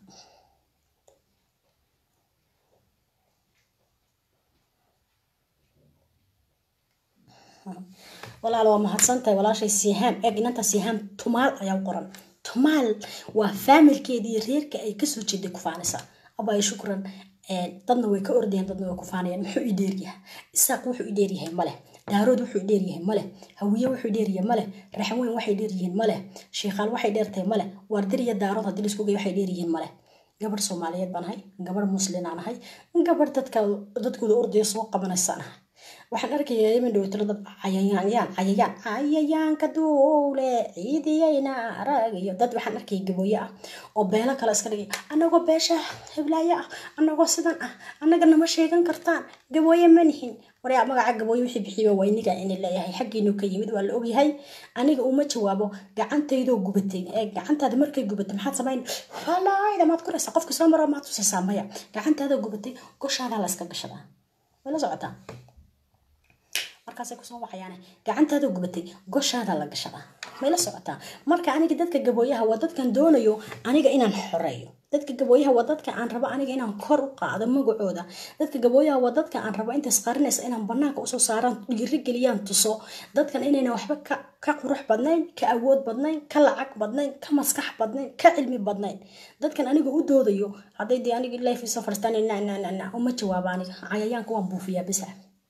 walaal waa mahadsantahay walaashay sihaam eeg inanta sihaam tumaal ayaa u qoran tumaal waa faamilkeedii reerka ay kasoo jeeday kufaanisa abaayo shukran dadna way ka ordayaan dadna way kufaanayaan muxuu i dheeryahay isaaq wuxuu i dheeryahay maleh daarood wuxuu i dheeryahay maleh hawiye wuxuu dheeryahay maleh raxweyn waxay dheeryihiin maleh sheekhaal waxay dheertahay maleh waardir iyo daarood haddii laisku geeyo waxay dheeryihiin maleh gabadh soomaaliyeed baan ahay gabadh muslinaan ahay gabadh dadka dadkooda ordaya soo qabanaysaan ahay waxaan arkayaa yemen dhowtalo dad cayayaanyaan cayayaan cayayaanka duule ciidiyayna aragayo dad waxaan arkaya gabooye ah oo beelo kale iska dhigay anagoo beesha hiblaayo ah anagoo sidan ah annaga nama sheegan kartaan gabooye ma nihin waryaa magaca gabooye wixii bixiyo waa iniga ini leeyahay xaggiinu ka yimid waa la ogyahay aniga uma jawaabo gacantaydoo gubatay ee gacantaada markay gubatay maxaad samayn falaayda maad koraysaa qofka soo maro maad tusaysaa maya gacantaada gubatay goshaada la iska gashadaa way la socotaa markaasay kusoo waxayaane gacantaada gubatay goshaada la gashadaa may la socotaa marka aniga dadka gabooyaha waa dadkan doonayo aniga inaan xoreeyo dadka gabooyaha waa dadka aan rabo aniga inaan kor u qaado magacooda dadka gabooyaha waa dadka aan rabo intaas qarinaysa inaan banaanka usoo saaraan dhiiri geliyaan tuso dadkan inayna waxba ka qurux badnayn ka awood badnayn ka lacag badnayn ka maskax badnayn ka cilmi badnayn dadkan aniga u doodayo hadday dee aniga life isoo farstaan uma jawaaba aniga cayayaanka waan buufiyaa bisa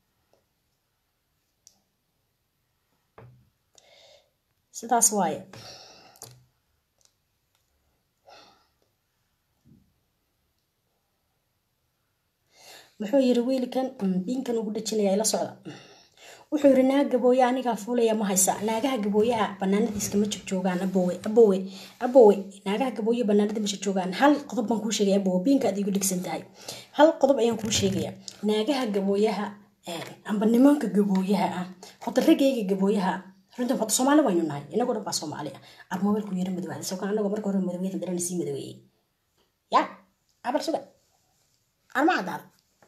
sidaas waaye muxuu yiri wiilkan diinkan ugu dhajinaya ila socda wuxuu yiri naag gabooye anigaa fuulaya ma haysa naagaha gabooyaha banaanadiiska ma jogjoogaan abowe abowe abowe naagaha gabooye banaanada ma jogjoogaan hal qodob baan kuu sheegaya abowe biinka aad igu dhigsan tahay hal qodob ayaan kuu sheegaya naagaha gabooyaha amba nimanka gabooyaha ah horta ragayga gabooyaha runtan horta soomaali waynu nahay inagoo dhan baa soomaali ah armoobelku yara madowada soo kan anagoo marka hore madowiyada darana sii madoweeyey ya abal suga arma cadaada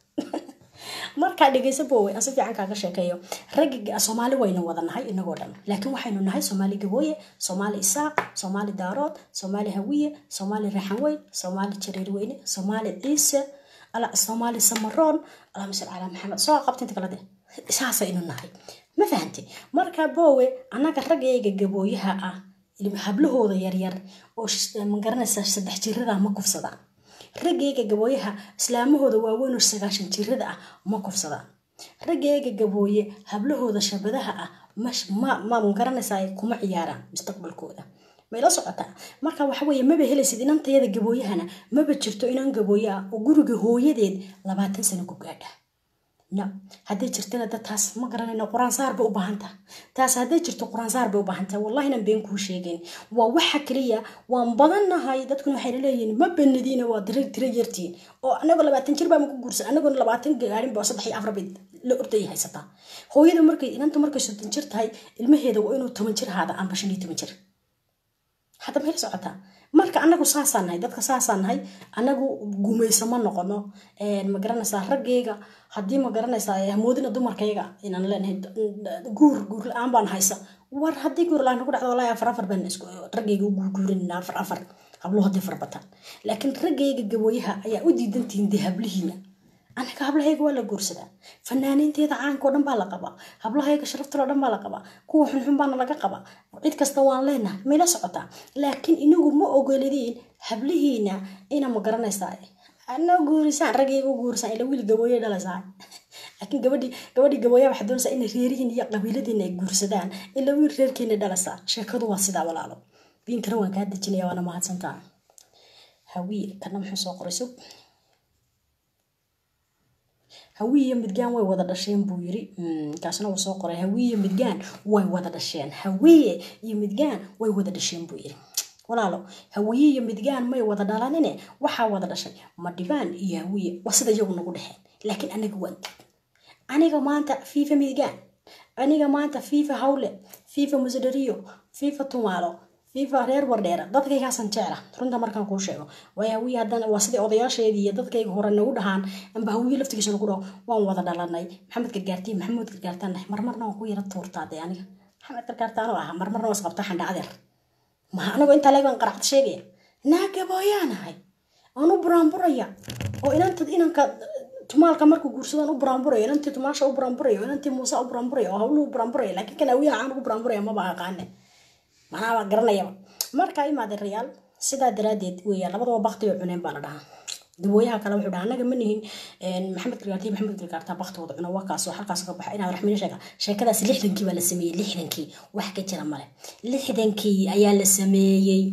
markaa dhegeysa bowe aan si fiican kaaga sheekeeyo ragga soomaali waynu wada nahay inagoo dhan laakiin waxaynu nahay soomaali gabooye soomaali isaaq soomaali daarood soomaali hawiye soomaali raxanweyn soomaali jareerweyne soomaali ciise soomaali samaroon allahuma salli calaa maxamed soo qabta inta kale de saasaynu nahay ma fahanti marka bowe annaga raggayga gabooyaha ah hablahooda yaryar oo magaranaysa saddex jirada ma kufsadaan raggayga gabooyaha islaamahooda waaweyn oo sagaashan jirada ah ma kufsadaan raggayga gabooye hablahooda shabadaha ah ma magaranaysa kuma ciyaaraan mustaqbalkooda mayla socotaa marka waxa weeye maba helaysid inantayada gabooyahana maba jirto inan gabooye ah oo guriga hooyadeed labaatan sano ku gaadha no hadday jirtana da taas ma garanayno qur-aansaar bay u baahanta taas hadday jirto qur-aansaar bay u baahanta wallahi nan been kuu sheegeen waa waxa kaliya waan badannahay dadkuna waxay leeyihiin ma banadiina waa dira tira yartiin oo anagoo labaatan jir baa maku guursan anagoona labaatan gaarin ba saddex iyo afar bay la ordayay haysataa hooyada markay inanta markay soddon jir tahay ilmaheeda waa inuu toban jir ahaada amba shan iyo toban jir hadda maxay la socotaa marka anagu saasaan nahay dadka saasaan nahay anagu gumayso ma noqono ma garanaysaa raggayga haddii ma garanaysaa hamoodina dumarkayga inaan leenahay guur guur la-aan baan haysa war haddii guur la-aan nagu dhacdo wallahi afar afar baan raggayga u guurguurinina afar afar habluhu haddii farbataan laakiin raggayga gabooyaha ayaa u diidantihiin dee hablihiina anaga hablahayga waa la guursadaa fanaaniinteeda caanka oo dhan baa la qabaa hablahayga sharaftalo dhan baa la qabaa kuwa xunxun baana laga qabaa cid kasta waan leenahay mayla socotaa laakiin inagu ma ogolidiin hablihiina ina ma garanaysaa ana guurisaan raggayga u guurisaan ila wiil gabooye dhalaysaa laakiin gabadhii gabadhii gabooyaha waxaa doonaysaa inay reerihiin iyo qabiiladiina ay guursadaan ila wiil reerkiina dhalaysaa sheekadu waa sidaa walaalo biinkana waan kaa dejinaya waana mahadsantaa hawiil kana muxuu soo qoray sug hawiiyo midgaan way wada dhasheen buu yiri kaasna uu soo qoray hawiiyo midgaan way wada dhasheen hawiye iyo midgaan way wada dhasheen buu yiri walaalo hawiye iyo midgaan may wada dhalanine waxaa wada dhashay madhibaan iyo hawiye waa sida iyagu nagu dhexeen laakiin aniga waan dib aniga maanta fiifa midgaan aniga maanta fiifa hawle fiifa musadariyo fiifa tumaalo fiifa reer wardheera dadkaygaasan jecla runta markaan kuu sheego waayo hawiye haddana waa sidai odayaasheedii iyo dadkayga hore nagu dhahaan amba hawiye laftigiisa nagu dhaho waan wada dhalanay maxamed gargaartiin maxamuud gargaartaan nahay marmarna waan ku yara tuurtaa dee aniga maxamed gargaartaanoo ah marmarna waa isqabta xandha adeer maha anagoo intaa leegan qaracda sheegaya naagabooyaanahay aan u buraanburaya oo inanta inanka tumaalka markuu guursadaan u buraanburaya inantii tumaasha u buraanburaya inantii muuse u buraanburaya oo hawluhu buraanburaya laakiin kan hawiyaha aan ugu buraanburaya maba aqaane manaa garanayaba markaa imaade rayaal sidaa daraadeed weya labadaba bakti oo cuneen baa la dhahaa dawooyaha kale wuxuu dhaha anaga ma nihin maxamed gargaarti maxamed gargaarta baktigooda cuna wakaas oo halkaas ka baxa inaad raxmina sheega sheekadaas lixdankii baa la sameeyey lixdankii wax ka jira male lixdankii ayaa la sameeyey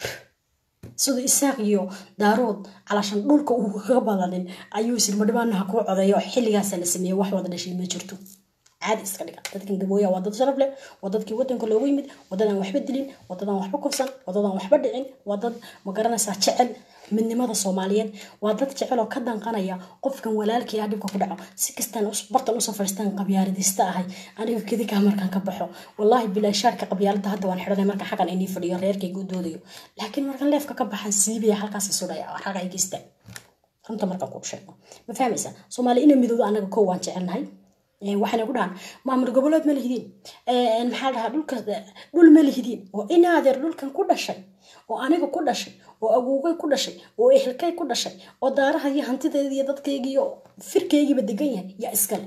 siduu isaaq iyo daarood calashan dhulka uu kaga badanin ayuu silmadhibaanaha kuu codeeyo xilligaasa la sameeyey wax wada dhashay ma jirto caadi iska dhiga dadkan gabooya waa dad sharaf leh waa dadkii wadanka loogu yimid wadadaan waxba dilin wadadaan waxba kufsan wadadaan waxba dhicin waa dad ma garanaysaa jecel midnimada soomaaliyeed waa dad jecel oo ka danqanaya qofkan walaalkii ah dhibka ku dhaco si kastaan bartan usoo fadhiistaan qabyaaladista ahay aniga kedikaa markaan ka baxo wallaahi bilaa shaarka qabyaalada hadda waan xidhanay markaan xaggan inii fadhiyo reerkayga u doodayo laakiin markaan leefka ka baxan siibaya halkaas sudhaya raga ay geystaan runta markaan kuu sheego ma fahmaysaa soomaali inay midoodo anaga kow waan jecelnahay waxayna ku dhahaan maamul goboleed ma lihidiin maxaa dhahaa dhulka dhul ma lihidiin oo inaadeer dhulkan ku dhashay oo aniga ku dhashay oo agoogay ku dhashay oo ehelkay ku dhashay oo daaraha iyo hantideeda iyo dadkayga iyo firkaygiiba degan yahay yaa iskale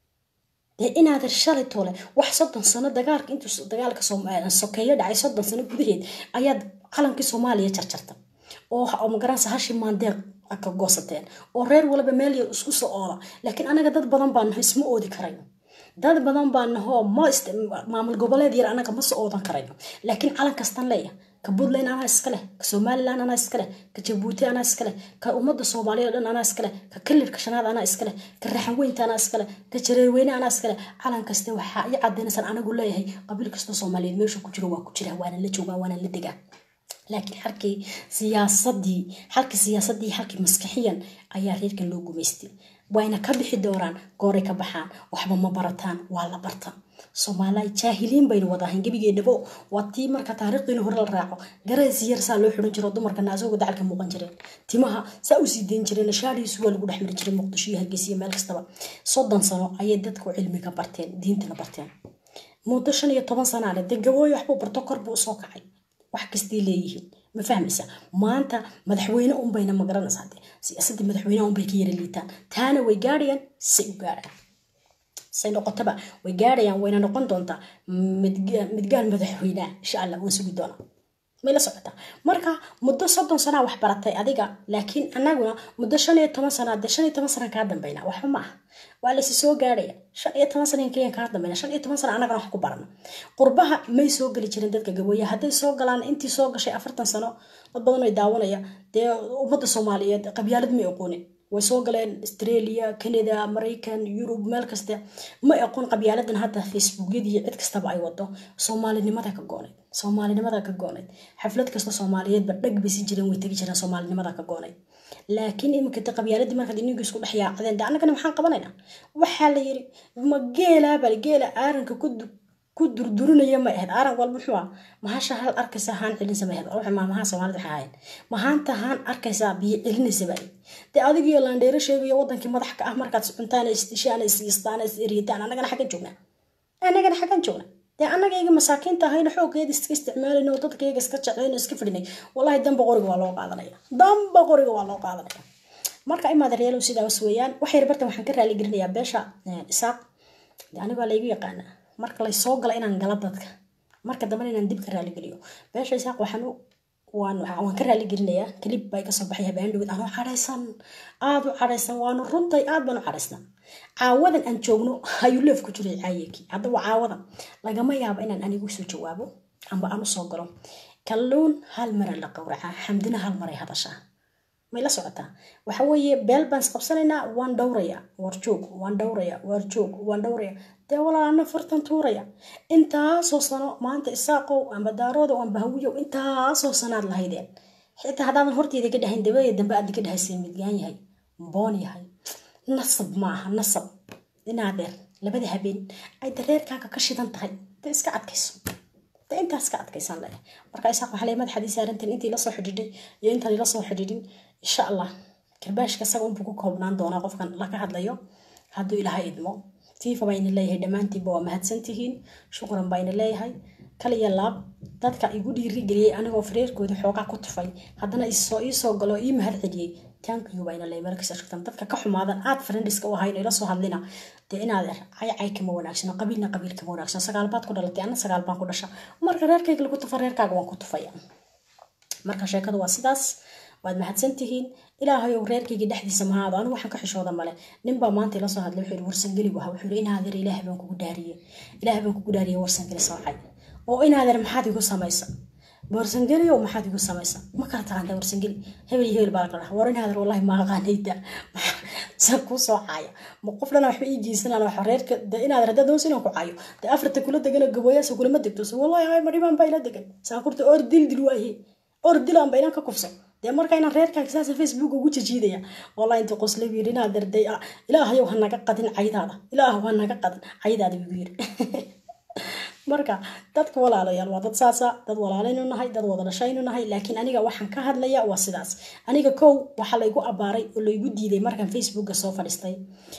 dee inaadeer shalay toole wax soddon sano dagaalka intuu dagaalka sokeeyo dhacay soddon sano gudaheed ayaad qalankii soomaaliya jarjarta oo magaranaysa hashi maandeeq ka goosateen oo reer waliba meel yar isku soo oola laakiin anaga dad badan baa naho isma oodi karayno dad badan baa nahoo ma maamul goboleed yar anaga ma soo oodan karayno laakiin calan kastan leeya ka puntland anaa iskaleh ka somaliland anaa iskaleh ka jabuuti anaa iskaleh ka ummadda soomaaliya o dhan anaa iskaleh ka kalirka shanaad anaa iskaleh ka raxanweynta anaa iskaleh ka jareerweyne anaa iskaleh calan kaste waxaa i cadaynaysaan anagu leeyahay qabiil kasta soomaaliyeed meesha ku jiro waa ku jira waana la joogaa waana la degaa laakiin xalkii siyaasadii xalkii siyaasadii xalkii maskaxiyan ayaa reerkan loo gumaystay wayna ka bixi doonaan gooray ka baxaan waxba ma barataan waa la barta soomaaliya jaahiliin baynu wadahayn gebigeedhabo waa tii marka taariikhdiina hore la raaco gareesi yar saa loo xiran jiro dumarkana asagoo dacalka muuqan jireen timaha saa u sii dayn jireen shaarihiisu waa lagu dhex mari jiray muqdisho iyo hargeysa iyo meel kastaba soddon sano ayay dadku cilmiga barteen diintana barteen muddo shan iyo toban sanaale dee gabooyo waxbuu barto kor buu usoo kacay wax kastay leeyihiin ma fahmaysa maanta madaxweyne unbayna magaranaysaa de siyaasadii madaxweyneha unbay ka yara liitaan taana way gaadhayaan say u gaadhayaan say noqotaba way gaadhayaan wayna noqon doontaa midgaan madaxweyneha insha allah waan sugi doonaa may la socotaa marka muddo soddon sanaa wax baratay adiga laakiin anaguna muddo shan iyo toban sanaa dee shan iyo toban sana kaa dambayna waxba ma aha waa laysi soo gaadhaya shan iyo toban sana keliya kaa dambayna shan iyo toban sana anagana wax ku barana qurbaha may soo geli jirin dadka gabooya hadday soo galaan intii soo gashay afartan sano dad badan ay daawanaya dee ummadda soomaaliyeed qabyaalad may aqoonin way soo galeen australia canada maraykan yurub meel kaste ma aqoon qabyaaladan hadda facebookyadii cid kastaba ay wado soomaalinimada ka goonayd soomaalinimada ka goonayd xaflad kasta soomaaliyeedba dhag baysi jireen way tegi jireen soomaalinimada ka goonayd laakiin iminkata qabyaaladii markaad ininka isku dhex yaacdeen de annagana maxaan qabanaynaa waxaa la yiri ma geelaa bal geela aaranka ku ku durdurinaya ma ahayd aaran walba muxuu ah mahasha hal arkaysa haan celinsa ma ahayd ruuxa maamaha soomaalida waxay ahayd mahaanta haan arkaysaa biyo celinaysa baa dee adigiyo laandheero sheegayo wadankii madax ka ah markaad cuntaan isdishaan isistaan is eriyataan annagana xaggan joognaa annagana xaggan joognaa dee annagayga masaakiinta ahayna xooggeeda iska isticmaalayna oo dadkayga iska jeclayna iska fidhinay wallahi damba qoriga waa loo qaadanaya damba qoriga waa loo qaadanaya marka imaada reelow sidaas weeyaan waxay bartan waxaan ka raali gelinayaa beesha isaaq dee anigoo laygu yaqaanaa marka lay soo gala inaan gala dadka marka dambena inaan dib ka raaligeliyo beesha isaaq waxaan waan waan ka raaligelinayaa kalib bay kasoo baxay habaandhowed anoo cadhaysan aada u cadhaysan waanu runtay aad baan u cadhaysnaa caawadan aan joogno ayuu leef ku jiray caayekii haddaba caawadan lagama yaabo inaan anigu soo jawaabo amba aan usoo galo kalluun hal mara la qowracaa xamdina hal maray hadashaa may la socotaa waxa weeye beel baan isqabsanaynaa waan dhowraya war joog waan dhowraya war joog waan dhowraya dee walaana fartan tuuraya intaasoo sano maanta isaaqow amba daaroodow amba hawiyow intaasoo sanaad lahaydeen xitaa haddaadan horteeda ka dhahayn dabada dambe aad ka dhahayseen midgaan yahay boon yahay nasab maaha nasab inaadeer labada habeen ay dareerkaaga ka shidan tahay de iska adkayso de intaas ka adkaysaan le marka isaaq waxaa le madaxadii saarantiin intii lasoo xidhiidhay iyo intaan ila soo xidhiidhin insha allah karbaashka isaga unbuu ku koobnaan doonaa qofkan laga hadlayo hadduu ilaahay idmo tiifa bayna leeyahay dhammaantiinba waa mahadsantihiin shukuran bayna leeyahay kaliya laab dadka igu dhiirigeliyey anigoo fareerkooda xoogaa ku tufay haddana isoo iisoo galo ii mahad celiyey tankiyu bayna leeyahay markasta shugtan dadka ka xumaadan aad friendiska u ahayn ila soo hadlina dee inaad cay cay kama wanaagsano qabiilna qabiil kama wanaagsano sagaal baad ku dhalatay ana sagaal baan ku dhasha marka reerkayga lagu tufa reerkaaga waan ku tufaya marka sheekadu waa sidaas waad mahadsantihiin ilaahayow reerkayga dhexdiisa mahaado anigu waxaan ka xishooda male ninbaa maanta ila soo hadlay wuxuu yidhi warsangeli waha wuxuu yidhi inaadeer ilaahay baan kugu dhaariyey ilaahay baan kugu dhaariyey warsangeli soocay oo inaadeer maxaad igu samaysa warsangeli oo maxaad igu samaysa ma kala taqaantaa warsangeli hebel iyo hebel baa la dhaha war inaadeer wallahi ma aqaanayda san kuu soo caaya ma qof dhana waxba ii geysanaan waxa reerka de inaadeer haddaad doonsa inaan ku caayo dee afarta kula degana gaboyaasa kulama degto so wallahi hay madhibaan baa ila degan saakurta or dil dil waaye or dilaan ba inaan ka kufso dee marka inaan reerkaaga saasa facebook ugu jijiidaya wallahi inta qosle buu yidhi inaad darday ilaahayow ha naga qadin caydaada ilaahow ha naga qadin caydaada buu yidhi marka dadka walaalayaal waa dad saasa dad walaalaynu nahay dad wada dhashaynu nahay laakiin aniga waxaan ka hadlaya waa sidaas aniga kow waxaa laygu abaaray oo laygu diiday markaan facebooka soo fadhiistay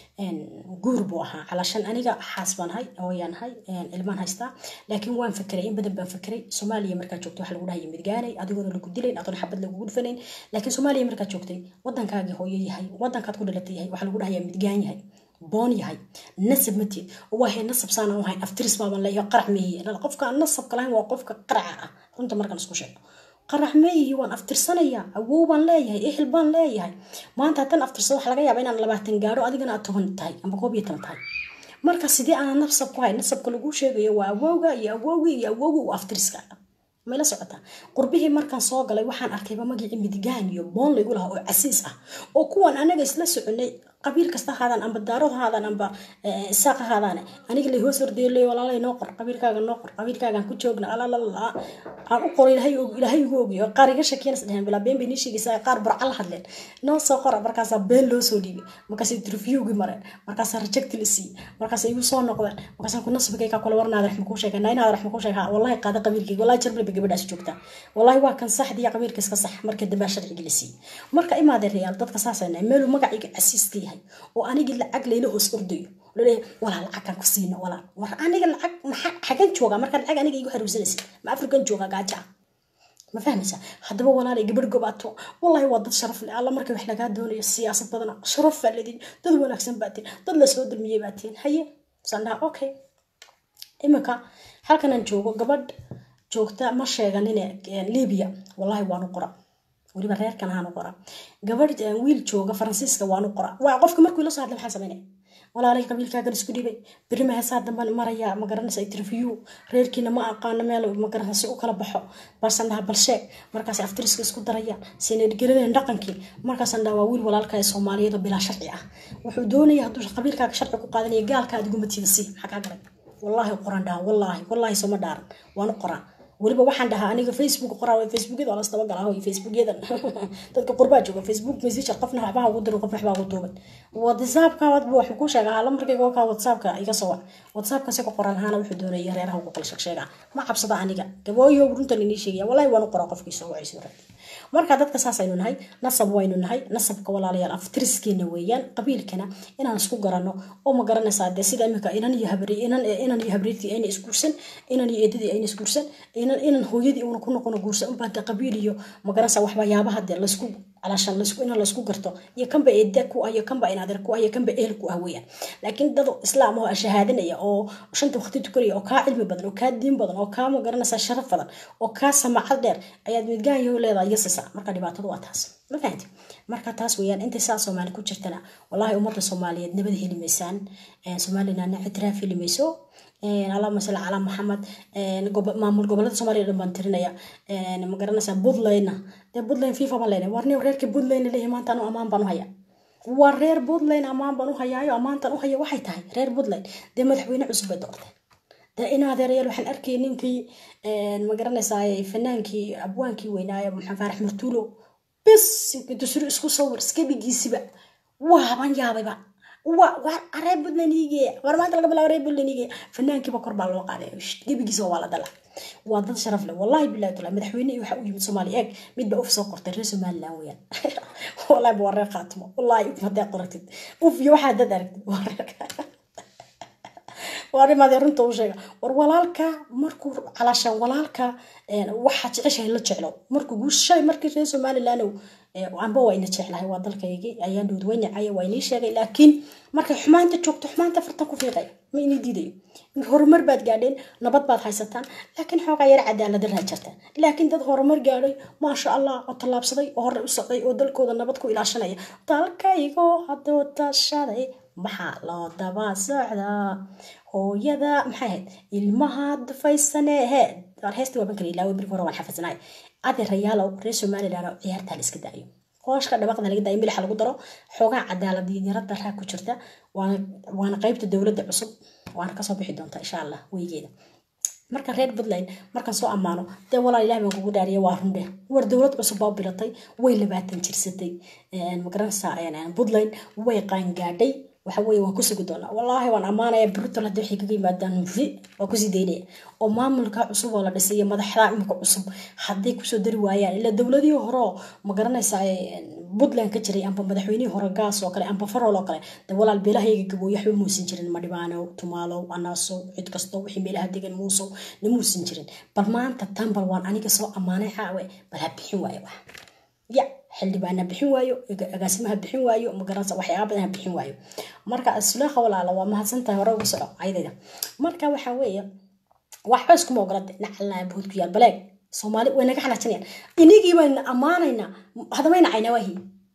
guur buu ahaa calashan aniga xaas baan hay hooyaan hay ilmaan haystaa laakiin waan fakeray in badan baan fakeray soomaaliya markaa joogtay waxaa lagu dhahaya midgaanay adigoona lagu dilayn adoon xabad lagugu dhufanayn laakiin soomaaliya markaa joogtay wadankaagii hooyo yahay wadankaad ku dhalatay yahay waxaa lagu dhahaya midgaan yahay boon yahay nasab mateed waahay nasab saanaan wahay aftiris baaban leeyahay qarax meehiye qofka aan nasabka lahayn waa qofka qaraca ah runta markaan isku sheego qarax meeyihi waan aftirsanayaa awow baan leeyahay ehel baan leeyahay maanta haddaan aftirsado waxa laga yaaba inaan labaatan gaadho adigana aad toban tahay amba koob iyo toban tahay marka sidee aanan nasab ku hay nasabka lagu sheegayo waa awowga iyo awowgii iyo awowgi u aftiriska may la socotaa qurbihii markaan soo galay waxaan arkayba magicii midgaan iyo boon laygu lahaa oo casiis ah oo kuwan anaga isla soconay qabiil kasta haadaan amba daarood haadaan amba isaaq haadaan aniga lay hoos hordeelay walaalay noo qor qabiilkaaga noo qor qabiilkaagaan ku joogna alalala aan u qoro ilaahay igu ogiyo qaar iga shakiyanas dheheen bilaa been bay nii sheegaysaa qaar burca la hadleen noo soo qora markaasaa been loo soo dhiibay markaasay interviewgi mareen markaasaa rejecti la siiyey markaasay igu soo noqdeen markaasaan ku nasbigaygaa kula warnaada raxma kuu sheegay nainaada raxma kuu sheegay wallahi qaada qabiilkayga wallahi jarbal bay gabadhaas joogtaa wallahi waa kan saxdiya qabiilka iska sax marka dambaa sharciga la siiyey marka imaadee reyaal dadka saasayna meeluu magacayga casiiska yahay oo anigii lacag layla hoos ordayo laleeyahay walaa lacagkan ku siino walaa war aniga lacag maxaa xagan joogaa markaa lacag aniga igu xaruursanaysa ma afrikan joogaa gaaja ma fahmaysa haddaba walaalay gabadh gobaato wallahi waa dad sharaf leh alla marka wax lagaa doonayo siyaasad badana sharaf baa ledin dad wanaagsan baa tihin dad lasoo dulmiyey baa tihin haye saan dhaha okay iminka halkanaan joogo gabadh joogta ma sheeganine libiya wallahi waanu qora weliba reerkan ahaanu qora gabadh wiil jooga faransiiska waanu qora waa qofka markuu ila soo hadlay maxaa sameynaya walaalay qabiilkaagan isku dhibay beri maheesaa damban maraya ma garanaysa interview reerkiina ma aqaano meel ma garanaysa si u kala baxo balsan dhaha balsheeg markaas aftiriska isku darayaan sinadgeladeen dhaqankii markaasaan dhaha waa wiil walaalka ee soomaaliyeed oo bilaa sharci ah wuxuu doonaya hadduu qabiilkaaga sharci ku qaadanaya gaalka aad igumatiida si maxaa kaa galay wallaahi qoran dhaha wallaahi wallaahi sooma dhaaran waanu qoraa weliba waxaan dhahaa aniga facebook qoraa facebookyada waa lasdaba galaa hoy facebookyadan dadka qurbaa jooga facebook messenger qofna waxbaa ugu dirin qofna waxbaa ugu duuban whatsappka wadba waxuu ku sheegaa hala markayga wakaa whatsappka iga soo wac whatsappka si ku qoran lahaana wuxuu doonaya reeraha ugu kala sheegsheegaa ma cabsada aniga gabooyo runtan inii sheegaya wallahi waanu qoraa qofkii soo wacayso raadi marka dadka saasaynu nahay nasab waynu nahay nasabka walaalayaal aftiriskeena weeyaan qabiilkana inaan isku garanno oo ma garanaysaa dee sida imika inan iyo habri inan inan iyo habriirtii ayna isguursan inan iyo eedadii ayna isguursan inan inan hooyadii uuna ku noqono guursan unbaa dee qabiil iyo ma garanaysaa waxbayaabaha dee laysku calashan laysku in laysku garto iyo kanba eeda ku ah iyo kanba inaadeer ku ah iyo kanba ehel ku ah weeyaan laakiin dad islaam oo shahaadanaya oo shanta waqti tukanaya oo kaa cilmi badan oo kaa diin badan oo kaa ma garanaysaa sharaf badan oo kaa samacad dheer ayaad midgaanyo leedahay yasisa marka dhibaatadu waa taas ma fahanti marka taas weeyaan intay saa soomaali ku jirtana wallahi ummadda soomaaliyeed nabad heli maysaan somalilandna ictiraaf heli mayso allahuma salli calaa maxamed maamul gobolada soomaaliya dhan baan tirinaya ma garanaysaa puntlandna dee puntland fifa baan leenahay warniyo reerkii puntland leeyahay maanta anu ammaan baan u hayaa waa reer puntland ammaan baan u hayaayo ammaantan u haya waxay tahay reer puntland dee madaxweyne cusub bay doorteen dee in adeerayaal waxaan arkayay ninkii magaranaysaay fanaankii abwaankii weynaayo maxamed faarax martuulo bis dusri isku sawir iskabigiisiba waaban yaabayba reer puntland iigeeya war maanta laga bilaabo reer puntland iigeeya fanaankiiba kor baa loo qaaday gebigiisa waa la dala waa dad sharaf leh wallahi billahi taala madaxweyne waxa u yimid soomaaliya eeg mid baa uf soo qortay reer somaliland weeyaan wallahi waa reer qaatimo wallahi uf hadday qoratid uf iyo waxaa dad aragtid waa reer waarimaadee runta u sheega war walaalka markuu calaashaan walaalka waxaa jeceshahay la jeclo markuu guushay markii reer somaliland amba waa ina jeclahay waa dalkaygii ayaan dhowd way nacaya waa inii sheegay laakiin markay xumaanta joogto xumaanta fartan ku fiiqay ma inii diidayo horumar baad gaadheen nabad baad haysataan laakiin xoogaa yar cadaalada raa jirtaan laakiin dad horumar gaadhay maasha allah oo tallaabsaday oo hore u socday oo dalkooda nabad ku ilaashanaya dalkaygoo hadduu tashaday maxaa loo daba socdaa hooyada maxay ahayd ilmaha dufaysaneeheed heesta waaban kala ilaawe birka hore waan xafisanaay adeerayaalow reer somaliland oo ciyaartaa la iska daayo hooshka dhabaqda laga daayo milixa lagu daro xoogaa cadaalad yarada raa ku jirta waana qaybta dowladda cusub waana kasoo bixi doonta insha allah weygeeda marka reer puntland markaan soo ammaano dee walaal ilahi baan kugu dhaariya waa rundhe war dowlad cusub baa bilatay way labaatan jirsatay magaranaysaa puntland way qaangaadhay waxa weeye waan ku sugi doonaa wallaahi waan ammaanaya brutal haddii waxay kaga yimaadaan vi waa kusii daynaya oo maamulka cusub oo la dhisay iyo madaxda imika cusub hadday kusoo dari waayaan ilaa dowladihii hore oo ma garanaysaa puntland ka jiray amba madaxweynihii hore gaas oo kale amba farol oo kale de walaal beelahayga gabooyo waxba muusan jirin madhibaano tumaalow anaasow cid kasto wixii meelaha degan muusow na muusan jirin bal maanta tan bal waan aniga soo ammaanay xaawe bal ha bixin waayo wax ya xildhibaana bixin waayo agaasimaha bixin waayo magaranaysa waxyaaba badan ha bixin waayo marka sulaaqa walaala waa mahadsantahay hore ugu soco ayadayda marka waxa weeye waxba iskuma ogolade nacalnaa buhud ku yaal baleeg soomaali way naga xanaajinayaan inigii bayna ammaanaynaa hadamayna caynawaahi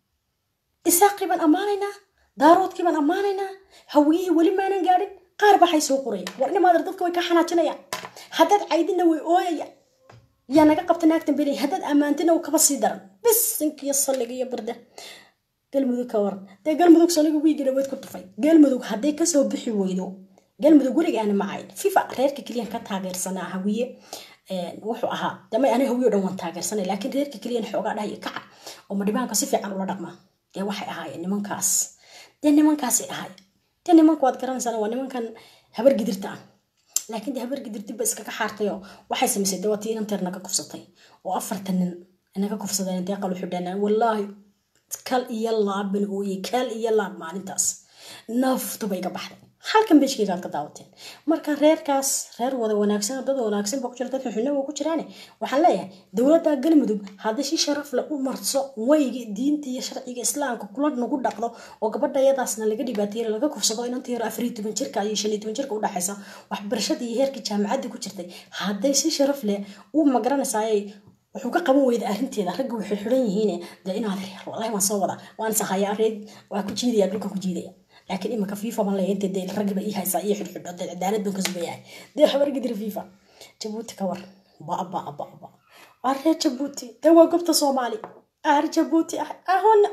isaaqii baan ammaanaynaa daaroodkii baan ammaanaynaa hawiyihii weli maanan gaadhin qaar baxay soo qoraya war inamaadar dadka way ka xanaajinayaan haddaad caydina way ooyayaan yaa naga qabta naagtan belay haddaad ammaantina uu kaba sii daran bis inkiyo salliga iyo barda galmudug ka waran dee galmudug salliga wiigina wayd ku tufay galmudug hadday kasoo bixi weydo galmudug weligaana macayn fifa reerka keliyan ka taageersanaa hawiye wuxuu ahaa dama aniga hawiye o dhan waan taageersanay laakiin reerka keliyan xoogaa dhahaya kaca oo madhibaanka si fiican ula dhaqma dee waxay ahaayeen nimankaas dee nimankaasay ahaayeen dee nimanka waad garanaysaa waa nimankan habar gidirta ah laakiin dee habar gidirtiba iskaga xaartayoo waxay samaysay dee waa tii inanteer naga kufsatay oo afartan nin naga kufsadeen dee qalu xidhanaan wallaahi kal iyo laaban ooye kal iyo laab maalintaas naftuba iga baxday halkan beeshkeygaad ka daawateen marka reerkaas reer wada wanaagsan dad wanaagsan baa ku jira dad xuxuna waa ku jiraane waxaan leeyahay dowladda galmudug haddii si sharaf leh u marso wayga diinta iyo sharciga islaamka kula nagu dhaqdo oo gabadha yadaasna laga dhibaateeyo laga kufsado inanta yaro afariyo toban jirka iyo shan iyo toban jirka u dhaxaysa waxbarashada iyo heerka jaamacadda ku jirtay hadday si sharaf leh u magaranaysaayay wuxuu ka qaban weyda arrinteeda ragga way xirxiran yihiin dee inaad reer wallahi waan soo wadaa waan sahaya reed waa ku jiidaya dhulka ku jiidaya laakiin imanka fifa baan leeyahay intee dee raggiba ii haysaa iyo xidhxidho dee cadaalad baan ka sugayahay dee habar gidira fifa jabuuti ka war ba ba ba ba waa reer jabuuti dee waa gobta soomaali aar jabuuti ah ahona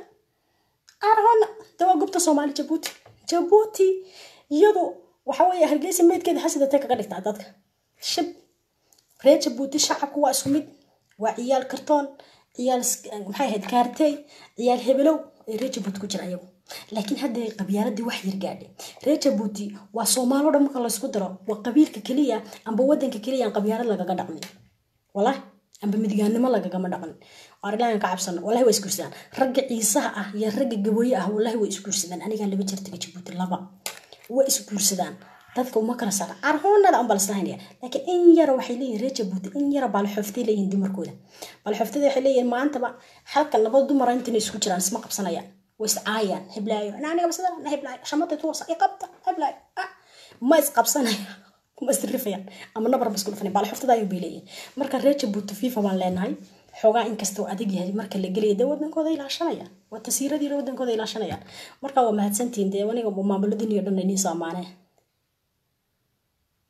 arhona dee waa gobta soomaali jabuuti jabuuti iyadu waxa weeye hargeysa meydkeeda xasidatay kaga dhigtaa dadka shib reer jabuuti shacabku waa isku mid waa ciyaal kartoon ciyaal maxay ahayd kaartey ciyaal hebelow ee reer jabuuti ku jira ayagu laakiin hadda qabyaaladii wax yar gaadhay reer jabuuti waa soomaalo dhan marka laysku daro waa qabiilka keliya amba wadanka keliya aan qabyaalad lagaga dhaqmin walahi amba midgaannimo lagagama dhaqmin waar ilaahan ka cabsano wallahi waa isguursadaan ragga ciisaha ah iyo ragga gabooye ah wallahi waa isguursadaan anigaa laba jeer taga jabuuti laba waa isguursadaan dadka uma kala saara arhoonada aan balaslahaynaya laakiin in yara waxay leeyihin reer jabuuti in yara baalxooftay leeyihin dumarkooda baalxooftada waxay leeyihin maantaba halkan laba dumara intana isku jiraan isma qabsanayaan way iscaayaan heblaayo aniga basada na heblaayo shamada tuursa i qabta heblaayo ma isqabsanaya ma isrifayaan ama nabar ma isku dhufanay baalxooftada ayuu bay leeyihin marka reer jabuuti fifa baan leenahay xoogaa inkastoo adag yahay marka la gelaya dee wadankooda ilaashanayaan waa tasiiradiina wadankooda ilaashanayaan marka waa mahadsantihiin dee aniga maamuladin iyo dhan iniin soo amaanee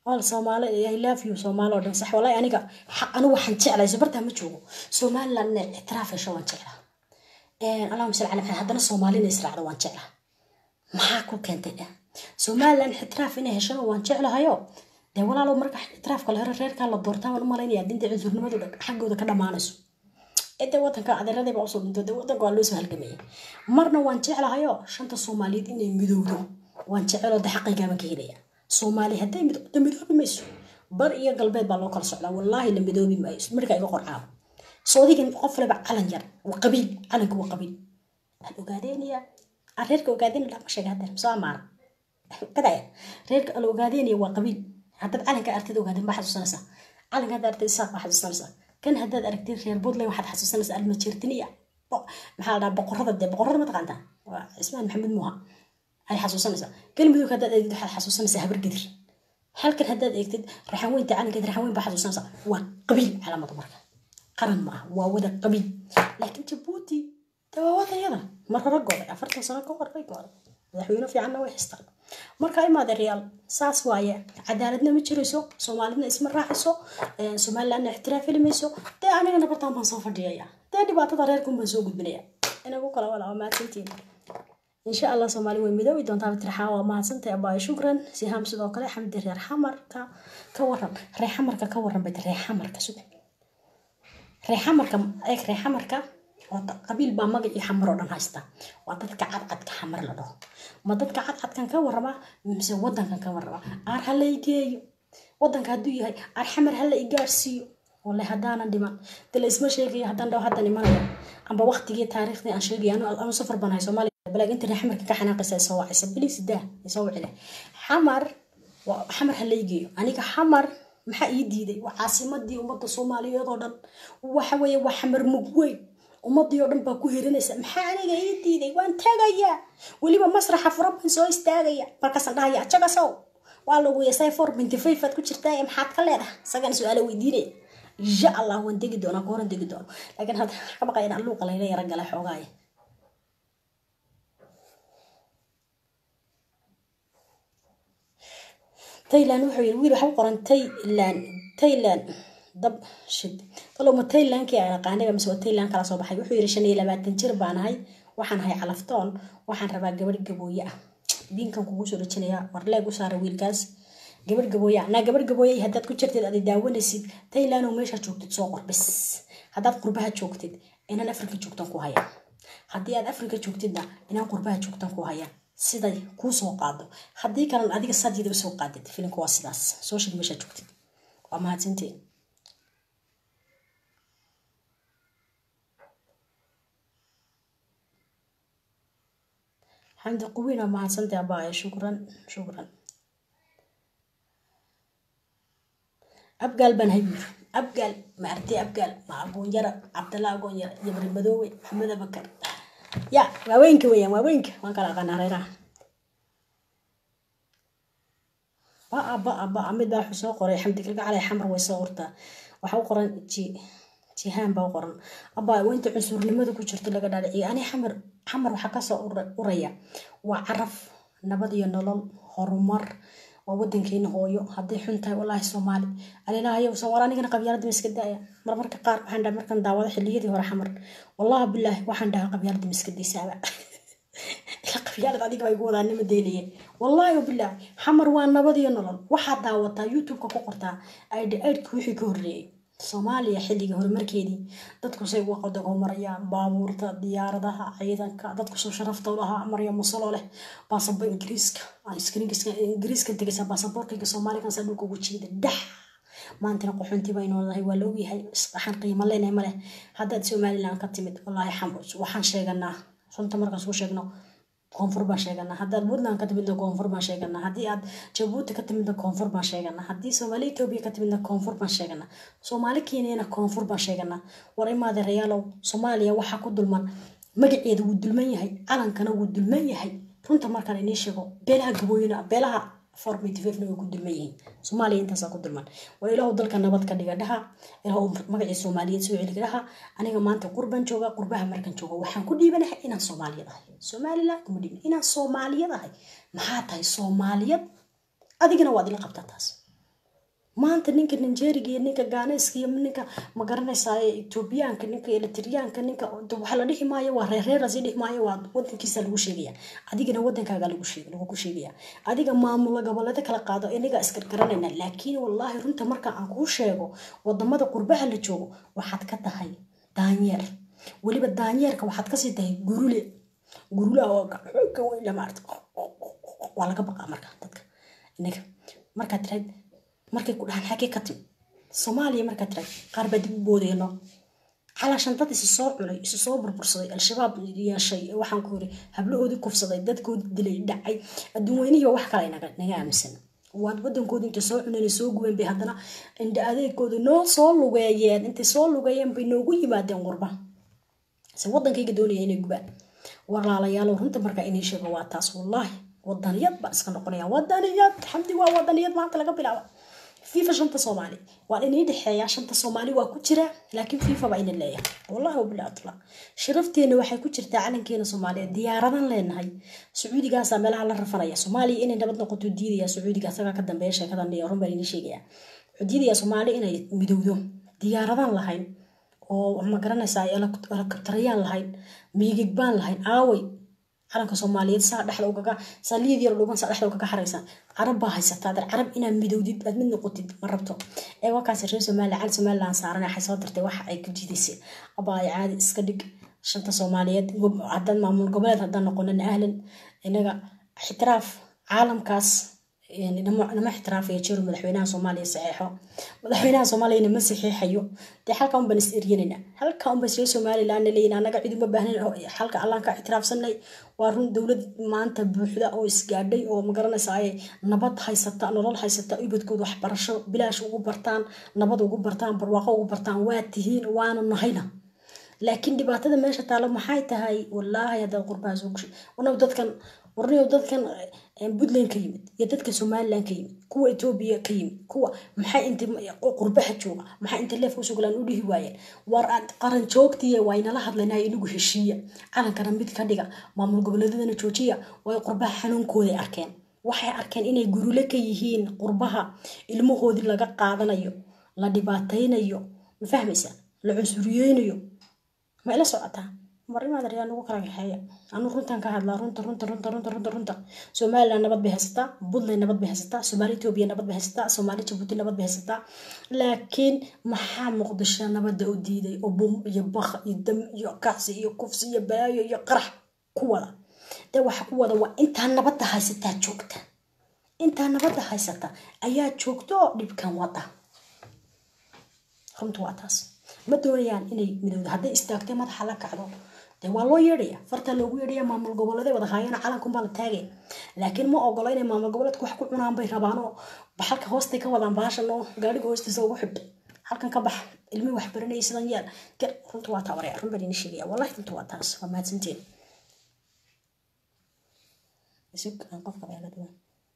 wal soomaali i love you soomaali oo dhan sax walahi aniga anigu waxaan jeclahay sabartaa ma joogo somaliland inay ictiraaf hesho waan jeclaa allahuma salli cala maxamed haddana soomaali inay israacdo waan jeclaa maxaa ku keentay dheh somaliland ictiraaf inay heshona waan jeclahayo dee walaalo marka ictiraafka la hero reerkaa la doortaa waan u malaynaya dinta cunsurnimadu xaggooda ka dhammaanayso ede wadanka adeeradayba usoo dhinto de wadanka waa loo soo halgamayay marna waan jeclahayo shanta soomaaliyeed inay midowdo waan jeceloo de xaqaygaaban ka helaya soomaali hadday midowdo midoobi mayso bar iyo galbeed baa loo kala socdaa wallaahi la midoobi maayo markaa iga qorcaabo soodigan qof leba calan yar waa qabiil calanka waa qabiil aan ogaadeynaya aan reerka ogaadeynaya lama sheega haddeer soo amaana kadaya reerka aan ogaadeynaya waa qabiil haddaad calanka artid ogaadeen baa xasuusanaysaa calanka haddaad artid isaaq baa xasuusanaysaa kan haddaad aragtid reer puntland waxaad xasuusanaysaa almajeertiniya maxaa la dhahaa boqorada dee boqorada ma taqaantaa waa cismaan maxamed muuha ay xasuusanaysaa galmudug haddaad eegtid waxaad xasuusanaysaa habar gidir halkan haddaad eegtid raxan weynta calankeed raxan weyn baa xasuusanaysaa waa qabiil calaamada marka qaran ma ah waa wada qabiil laakiin jabuuti dee waa wadayada mar hore gooday afartan sano ka hor bay gooday madaxweyne fiicanna way haystaan marka imaade reyaal saas waaye cadaaladna ma jirayso soomaalidna isma raaxayso somalilandna ixtiraaf heli mayso dee anigana bartaan baan soo fadhiyaya dee dhibaatada reerkun baan soo gudbinaya inagu kala wala waa mahadsantiin insha allah soomaali way midoobi doontaa bitirxaa waa mahadsantay abaayo shukran sihaam sidoo kale xamdi reer xamarka ka waran reer xamarka ka waran bay reer xamarka sug reer xamarka eeg reer xamarka qabiil baa magacii xamar oo dhan haysta waa dadka cadcadka xamar la dhaho ma dadka cadcadkan ka warama mise wadankan ka warama aar hala igeeyo wadanka hadduu yahay aar xamar hala igaarsiiyo wale haddaanan dhiman de la isma sheegayo haddaan dhaho haddan imanayo amba waqtigii taariikhdii aan sheegaya anu safar banahay soomaaliya balaag inta reer xamarka ka xanaaqaysa ay soo wacaysa bilis daa ay soo wacile xamar xamar hala igeeyo aniga xamar maxaa ii diiday waa caasimadii ummadda soomaaliyeed oo dhan waxa weeye waa xamar mugweyn ummadii oo dhan baa ku hirinaysa maxaa aniga ii diiday waan tagayaa weliba masraxa furan baan soo istaagaya markaasaan dhahaya jagasow waa lagu yeesay four binty five aad ku jirtaa maxaad ka leedahay isagan su-aala weydiinaya insha allah waan degi doonaa kooran degi doono laakiin hadda ka baqaya inaan luuqa layla yara gala xoogaaya tayland wuxuu yiri wiil waxa u qoran tayland tayland dab shid taloma taylandkii aan aqaanay mise waa tayland kala soo baxay wuxuu yiri shan iyo labaatan jir baan ahay waxaan ahay calaftoon waxaan rabaa gabadh gabooye ah diinkan kugu soo dhajinaya war leeg u saara wiilkaas gabadh gabooye ah naa gabadh gabooye haddaad ku jirtid aday daawanaysid tayland oo meeshaa joogtid soo qor bis haddaad qurbaha joogtid inaan afrika joogtan ku haya haddii aad afrika joogtidna inaan qurbaha joogtan ku haya siday kuu soo qaado haddii kalan adiga sadyada usoo qaadid filimka waa sidaas soo sheeg meeshaa joogtid waa mahadsantiin xamdi quwiin waa mahadsantay abaaye shukran shukran abgaal baan haybir abgaal ma artay abgaal ma agoonyara cabdalla agoonyara iyo bari madoowe maxamed abakar ya waaweynka weeyaan waaweynka waan kala aqaanaa reeraha baa baa baa mid baa wuxuu soo qoray xamdi kalgacalay xamar way soo urtaa waxaa u qoran ji jihaan baa u qoran abaa weynta cunsurnimada ku jirto laga dhaadhiciyo ani xamar xamar waxaa kasoo uraya waa caraf nabad iyo nolol horumar waa wadankeena hooyo hadday xun tahay walaahi soomaali alilaahayow soomaali anigana qabyaalada ma iska daaya marmarka qaar waxaan dhaha markaan daawado xilliyadii hore xamar wallahi bilaahi waxaan dhahaa qabyaalada ma iska daysaaba qabyaalad adiga bay gu wadaanima daynayeen wallaahi bilaahi xamar waa nabad iyo nolol waxaad daawataa youtube-ka ku qortaa aidha aidhka wixii ka horreeyey soomaaliya xilliga horumarkeedii dadku say uga qadago marayaan baabuurta diyaaradaha ciidanka dadku soo sharafta lahaa marya musalo leh baasabo ingiriiska ingiriiska tegaysa baasaboorkayga soomaaligansa dhulka ugu jiida dhax maantana qaxoontii baynu nahay waa la ogyahay waxaan qiimo leenahay maleh haddaad somaliland ka timid wallaahi waxaan sheeganaa runta markaan suu sheegno koonfur baan sheeganaa haddaad puntland ka timidna koonfur baan sheeganaa haddii aad jabuuti ka timidna koonfur baan sheeganaa haddii soomaali etoobiya ka timidna koonfur baan sheeganaa soomaali kenyana koonfur baan sheeganaa war imaade rayaalow soomaaliya waxaa ku dulman magaceeda wuu dulman yahay calankana wuu dulman yahay runta markaan inii sheego beelaha gabooyina beelaha formativefna way ku dulman yihiin soomaaliya intaasaa ku dulman war ilaahu dalka nabad ka dhiga dhaha ilaahu magacii soomaaliyeed soo celiga dhaha aniga maanta qurbaan jooga qurbaha markan jooga waxaan ku dhiibanahay inaan soomaaliyad ahay somaliland kuma dhiibin inaan soomaaliyad ahay maxaa tahay soomaaliyad adigana waad ila qabtaa taas maanta ninka nigeriga iyo ninka ganeska iyo ninka magaranaysaa etoobiyaanka ninka elitriyaanka ninka waxa la dhihi maayo waa reerreerasi dhihi maayo waa wadankiisa lagu sheegaya adigana wadankaaga lagu sheeg lagu sheegaya adiga maamula goboleeda kala qaado inaga isgargaranayna laakiin wallaahi runta marka aan kuu sheego wadamada qurbaha la joogo waxaad ka tahay daanyeer weliba daanyeerka waxaad kasii tahay gurule gurule oo ka weyn maarata waa laga baqaa marka dadka inaga markaad tiraad markay ku dhahaan xagee ka timi soomaaliya markaad tiraad qaar baa dib u boodeyno calaashan dad isi soo cunay isu soo burbursaday al-shabaab yeeshay waxaan ku yiri hablahoodii kufsaday dadkoodii dilay dhacay adduun weynihii wax kale naga naga aaminsan waad wadankoodi intay soo cuneen soo gubeen bay haddana indha adeegkooda noo soo lugeeyeen intay soo lugeeyeen bay noogu yimaadeen qurba se wadankayga doonaya inay gubaan walaalayaal runta markaa inay sheego waa taas wallaahi wadaniyad baa iska noqonaya wadaniyad xamdi waa wadaniyad maanta laga bilaaba fifa shanta soomaali waa inay dhexeeya shanta soomaali waa ku jira laakiin fifa baa ina leeyahay wallahi wabilaatullah sharafteena waxay ku jirtaa calankeena soomaaliya diyaaradan leenahay sacuudigaasaa meelaha la rafanaya soomaaliya inay nabad noqoto diidaya sacuudiga isagaa ka dambeeya sheekadan iyo run baan inii sheegaya wuxuu diidaya soomaali inay midowdo diyaaradan lahayn oo ma garanaysaa elekabtarayaan lahayn miigig baan lahayn aaway calanka soomaaliyeed saa dhexda ugaga saa liid yar dhuuban saa dhexda ugaga xaraysa carab baa haysataa dar carab inaad midowdid aad mid noqotid ma rabto ee wakaas reer somaliland cal somaliland saaran waxay soo dirtay waxa ay ku jiidaysay abaay caadi iska dhig shanta soomaaliyeed haddaan maamul goboleed haddaan noqonin ahlan inaga ixtiraaf caalamkaas nama ixtiraafayo jiro madaxweynaha soomaaliya saxeexo madaxweynaha soomaaliya nama saxeexayo dee halka unbaan is eryanayna halka unbaan reer somaliland leeyin anaga cid uma baahnayn halka allaan ka ixtiraafsanay waa run dowlad maanta buuxda oo isgaadhay oo magaranaysa ay nabad haysata nolol haysata ubadkooda waxbarasho bilaash ugu bartaan nabad ugu bartaan barwaaqo ugu bartaan waa tihiin waana nahayna laakiin dhibaatada meesha taalo maxay tahay wallaahi haddaad qurbaha soo gashay warnaw dadkan warnaw dadkan puntland ka yimid iyo dadka somaliland ka yimid kuwa etoobiya ka yimid kuwa maxay inta qurbaha jooga maxay inta leefka usoo galaan u dhihi waayeen war qaran joogtiya waa inala hadlaynaya inagu heshiiya calankana mid ka dhiga maamul goboleedadana joojiya way qurbaha xanuunkooday arkeen waxay arkeen inay gurule ka yihiin qurbaha ilmahoodii laga qaadanayo la dhibaataynayo ma fahmaysa la cunsuriyeynayo ma ila socotaa marimaad ayaa nagu kala kaxeeya anu runtan ka hadlaa runta runta runta runta runta runta somaliland nabad bay haysataa puntland nabad bay haysataa soomaali etoobiya nabad bay haysataa soomaali jabuuti nabad bay haysataa laakiin maxaa muqdisho nabadda u diiday oo bum iyo bak iyo dam iyo kacsi iyo kufsi iyo balaayo iyo qarax ku wada dee waxa ku wada waa intaa nabadda haysataa joogta intaa nabadda haysata ayaa joogta oo dhibkan wada runtu waa taas ma doonayaan inay midowda hadday istaagtay madaxa la kacdo dee waa loo yeedhaya fartaa loogu yeedhaya maamul goboleeday wada haayana calankunbaa la taagaya laakiin ma ogolo inay maamul goboleedka wax ku cunaan bay rabaan oo halka hoostay ka wadaan baashan oo gaadhiga hoostiisa ugu xidh halkan ka bax ilmi wax baranayay sidan yeel gar runta waa taa waraya run baan idin sheegaya wallahi runta waa taas waa mahadsanteen isug aan qofka beela duwan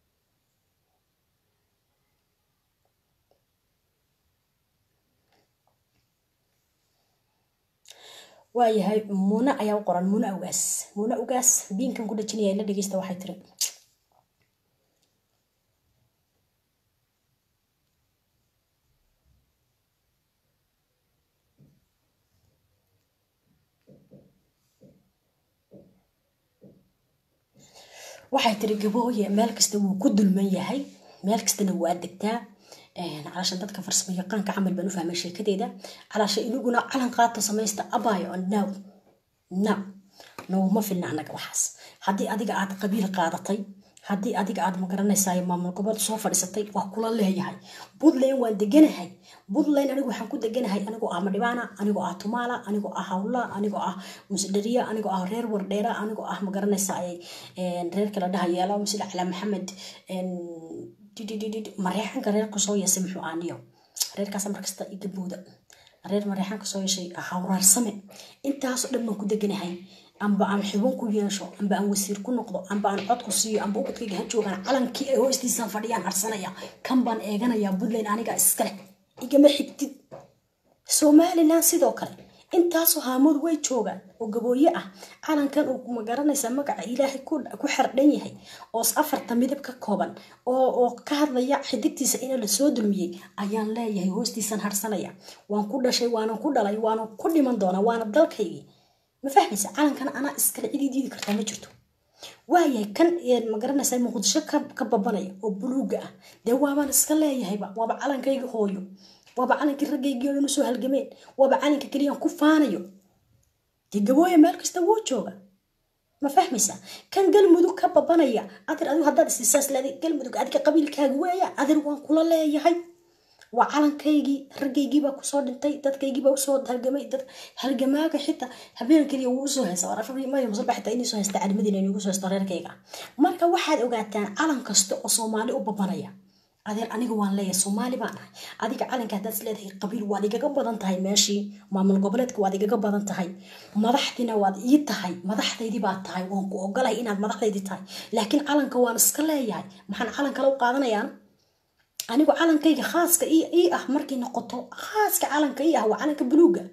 waayahay muuna ayaa u qoran muuna ugaas muuna ugaas biinkan ku dhajinaya la dhegeysta waxay tiri waxay tiri gabooye meel kasta wuu ku dulman yahay meel kastana waa degtaa calaasha dadka farsamo yaqaanka camal baan u fahmay sheekadeeda calaasha inaguna calan qaata samaysta abayo now now nowma filna annaga waxaas haddii adiga aad qabiil qaadatay haddii adiga aad magaranaysaay maamul gobood soo fadhiisatay waa kula leeyahay puntland waan deganahay puntland anigu waxaan ku deganahay anigoo ah madhibaana anigoo ah tumaala anigoo ah hawla anigoo ah musdhariya anigoo ah reer wardheera anigoo ah magaranaysaay reerka la dhahayeela musida cala maxamed mareexanka reerka soo yeesay muxuu aaniyo reerkaas markasta igabooda reer mareexanka soo yeeshay hawraarsame intaasoo dhan baan ku deganahay amba aan xubin ku yeesho amba aan wasiir ku noqdo amba aan cod ku siiyo amba ubadkayga ha joogaan calankii ay hoostiisaan fadhiyaan harsanaya kan baan eeganayaa puntland aniga iskale igama xigtid somaliland sidoo kale intaasoo haamood way joogaan oo gabooye ah calankan uu magaranaysa magaca ilaahay ku xardhan yahay oo afarta midab ka kooban oo ka hadlaya xidigtiisa in lasoo dulmiyey ayaan leeyahay hoostiisan harsanaya waan ku dhashay waanan ku dhalay waanan ku dhiman doonaa waana dalkaygii ma fahmaysa calankan anaa iskale cidii diidi kartaa ma jirto waayahay kan magaranaysa muqdisho ka babanaya oo buluuga ah dee waabaan iska leeyahayba waaba calankayga hooyo waaba calankii raggaygii oo dhan usoo halgameen waaba calanka keliyaan ku faanayo dee gabooya meel kasta wuu jooga ma fahmaysa kan galmudug ka babanaya adir adigu haddaad isiisaas leeday galmudug adiga qabiilkaaga weeyaan adir waan kula leeyahay waa calankaygii raggaygiibaa kusoo dhintay dadkaygiibaa usoo halgamay dad halgamaaga xitaa habeen keliya wuu usoo haysta warafamaya xitaa inii soo haysta calimadina inugu soo haysta reerkayga marka waxaad ogaataan calan kasta oo soomaali u babanaya adeer aniga waan leeyahay soomaali baan ahay adiga calanka haddaad is leedahay qabiil waad igaga badan tahay meeshii maamul goboleedka waad igaga badan tahay madaxdiina waad ii tahay madaxdaydii baad tahay waan ku ogolahay inaad madaxdaydii tahay laakiin calanka waan iska leeyahay maxaan calan kale u qaadanayaan anigu calankayga khaaska ii ah markay noqoto khaaska calanka ii ah waa calanka buluuga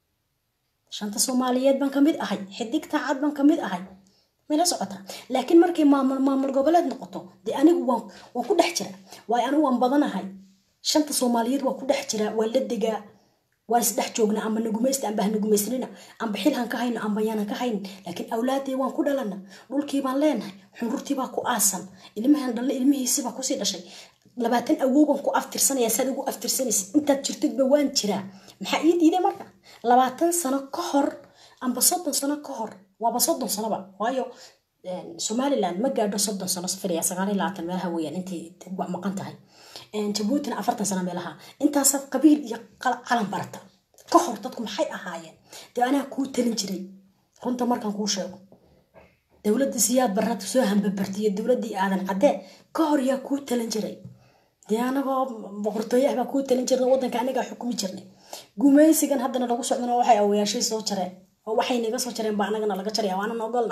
shanta soomaaliyeed baan kamid ahay xidigta cad baan kamid ahay mayla socotaa laakiin markay maamul maamul goboleed noqoto dee anigu waan waan ku dhex jira waayo anigu waan badanahay shanta soomaaliyeed waan ku dhex jira waan la degaa waan isdhex joognaa amba nagumaysta amba hanagumaysnina amba xilhan ka hayno amba yaanan ka haynin laakiin awlaadee waan ku dhalana dhulkii baan leenahay xunrurtiibaa ku aasan ilmahan dhalle ilmihiisibaa kusii dhashay labaatan awooban ku aftirsanaya saad ugu aftirsanaysa intaad jirtidba waan jiraa maxaa ii diiday marka labaatan sano ka hor amba soddon sano ka hor waaba soddon sanoba waayo somaliland ma gaadho soddon sano safariya sagaal iyo labaatan meelaha weeyaan intay maqan tahay jabuutina afartan sano meelaha intaasaad qabiil iyo calan barata ka hor dadku maxay ahaayeen dee anaa kuu talin jiray runta markaan kuu sheego dowladda siyaad barata soo hambabartiyo dowladdii aadan caddee ka hor yaa kuu talin jiray dee anagoo boqortooye ah baa kuu talin jirna waddanka anagaa xukumi jirnay gumaysigan haddana lagu socdana waxay awayaashay soo jareen oo waxay naga soo jareen baa anagana laga jaraya waanan ogolna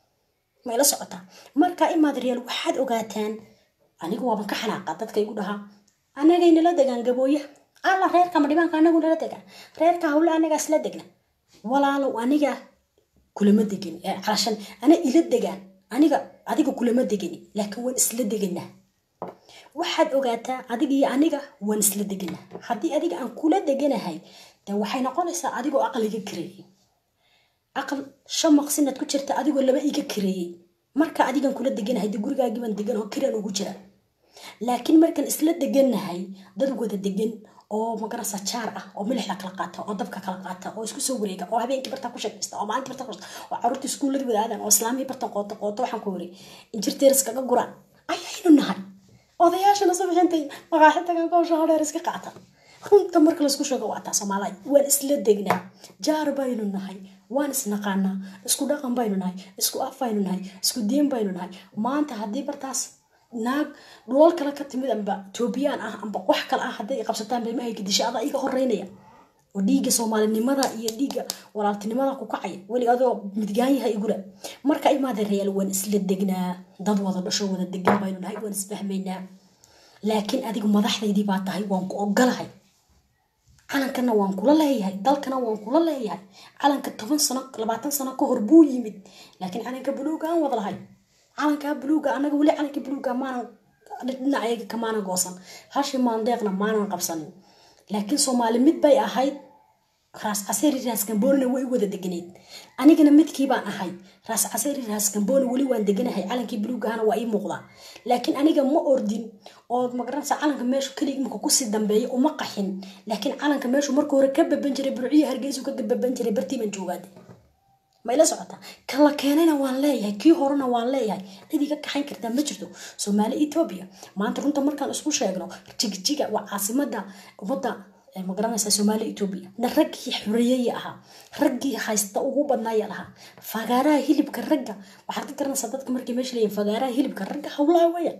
ma ila socotaa marka imaad real waxaad ogaataan anigu waaban ka xanaaqa dadka igu dhahaa anagay nala degaan gabooya alla reerka ma dhibaanka anagu nala degaan reerka hawle anagaa isla degna walaalow aniga kulama degin calashan ana ila degaan aniga adiga kulama degani laakiin waan isla deganaa waxaad ogaataa adiga iyo aniga waan isla deganaa haddii adiga aan kula deganahay de waxay noqonaysaa adigoo aqliga kareeyey aqal shan maqsinaad ku jirta adigoo laba iga kareeyey marka adigan kula deganahay de gurigaagiibaan degan oo kiraan ugu jira laakiin markaan isla deganahay dad wada degan oo magarasa jaar ah oo milixda kala qaata oo dabka kala qaata oo isku soo wareega oo habeenkii bartaa ku sheekaysta oo maalintii bartaa ku oo caruurta iskuullada wada aadaan oo islaamii bartan qooto qooto waxaan ku wari injirteeris kaga guraan ayaynu nahay odayaashana subaxintay maqaaxi tagan koosha hodheer iska qaata runta marka laisku sheego waa taa soomaaliya waan isla degnaa jaar baynu nahay waan isnaqaanaa isku dhaqan baynu nahay isku af baynu nahay isku diin baynu nahay maanta haddii bartaas naag dhulal kale ka timid amba etoobiyaan ah amba wax kale ah hadday qabsataan beemahayka disha adaa iga horeynaya oo dhiigga soomaalinimada iyo dhiigga walaaltinimada ku kacaya weli adoo midgaan yahay igula marka imaada reyaal waan isla degnaa dad wada dhasho wada degan baynu nahay waan isfahmaynaa laakiin adigu madaxdaydii baa tahay waan ku ogolahay calankana waan kula leeyahay dalkana waan kula leeyahay calanka toban sano labaatan sano ka hor buu yimid laakiin calanka buluuga aan wada lahay calankaa buluuga anaga weli calanka buluuga maanan dhinacayaga kamaanan goosan hashi maandeeqna maanan qabsanin laakiin soomaali mid bay ahayd raas caseri raas gamboonina way wada deganeed anigana midkii baan ahay raas caseri raas gambooni weli waan deganahay calankii buluugahana waa ii muuqdaa laakiin aniga ma ordin oo magaranaysa calanka meeshu keliga imika kusii dambeeya uma qaxin laakiin calanka meeshu marka hore ka baban jiray burciyo hargeysu ka baban jiray bartiiban joogaade ma ila socota kan la keenayna waan leeyahay kii horena waan leeyahay cid iga kaxayn kartaa ma jirto soomaali etoobiya maanta runta markaan isku sheegno jigjiga waa caasimada ummadda magaranaysa soomaali etoobiya na raggii xoreeyaya ahaa raggii haysta ugu badnaaya lahaa fagaaraha hilibka ragga waxaad ka garanaysaa dadka markay meesha leeyihin fagaaraha hilibka ragga hawlaha weeyaan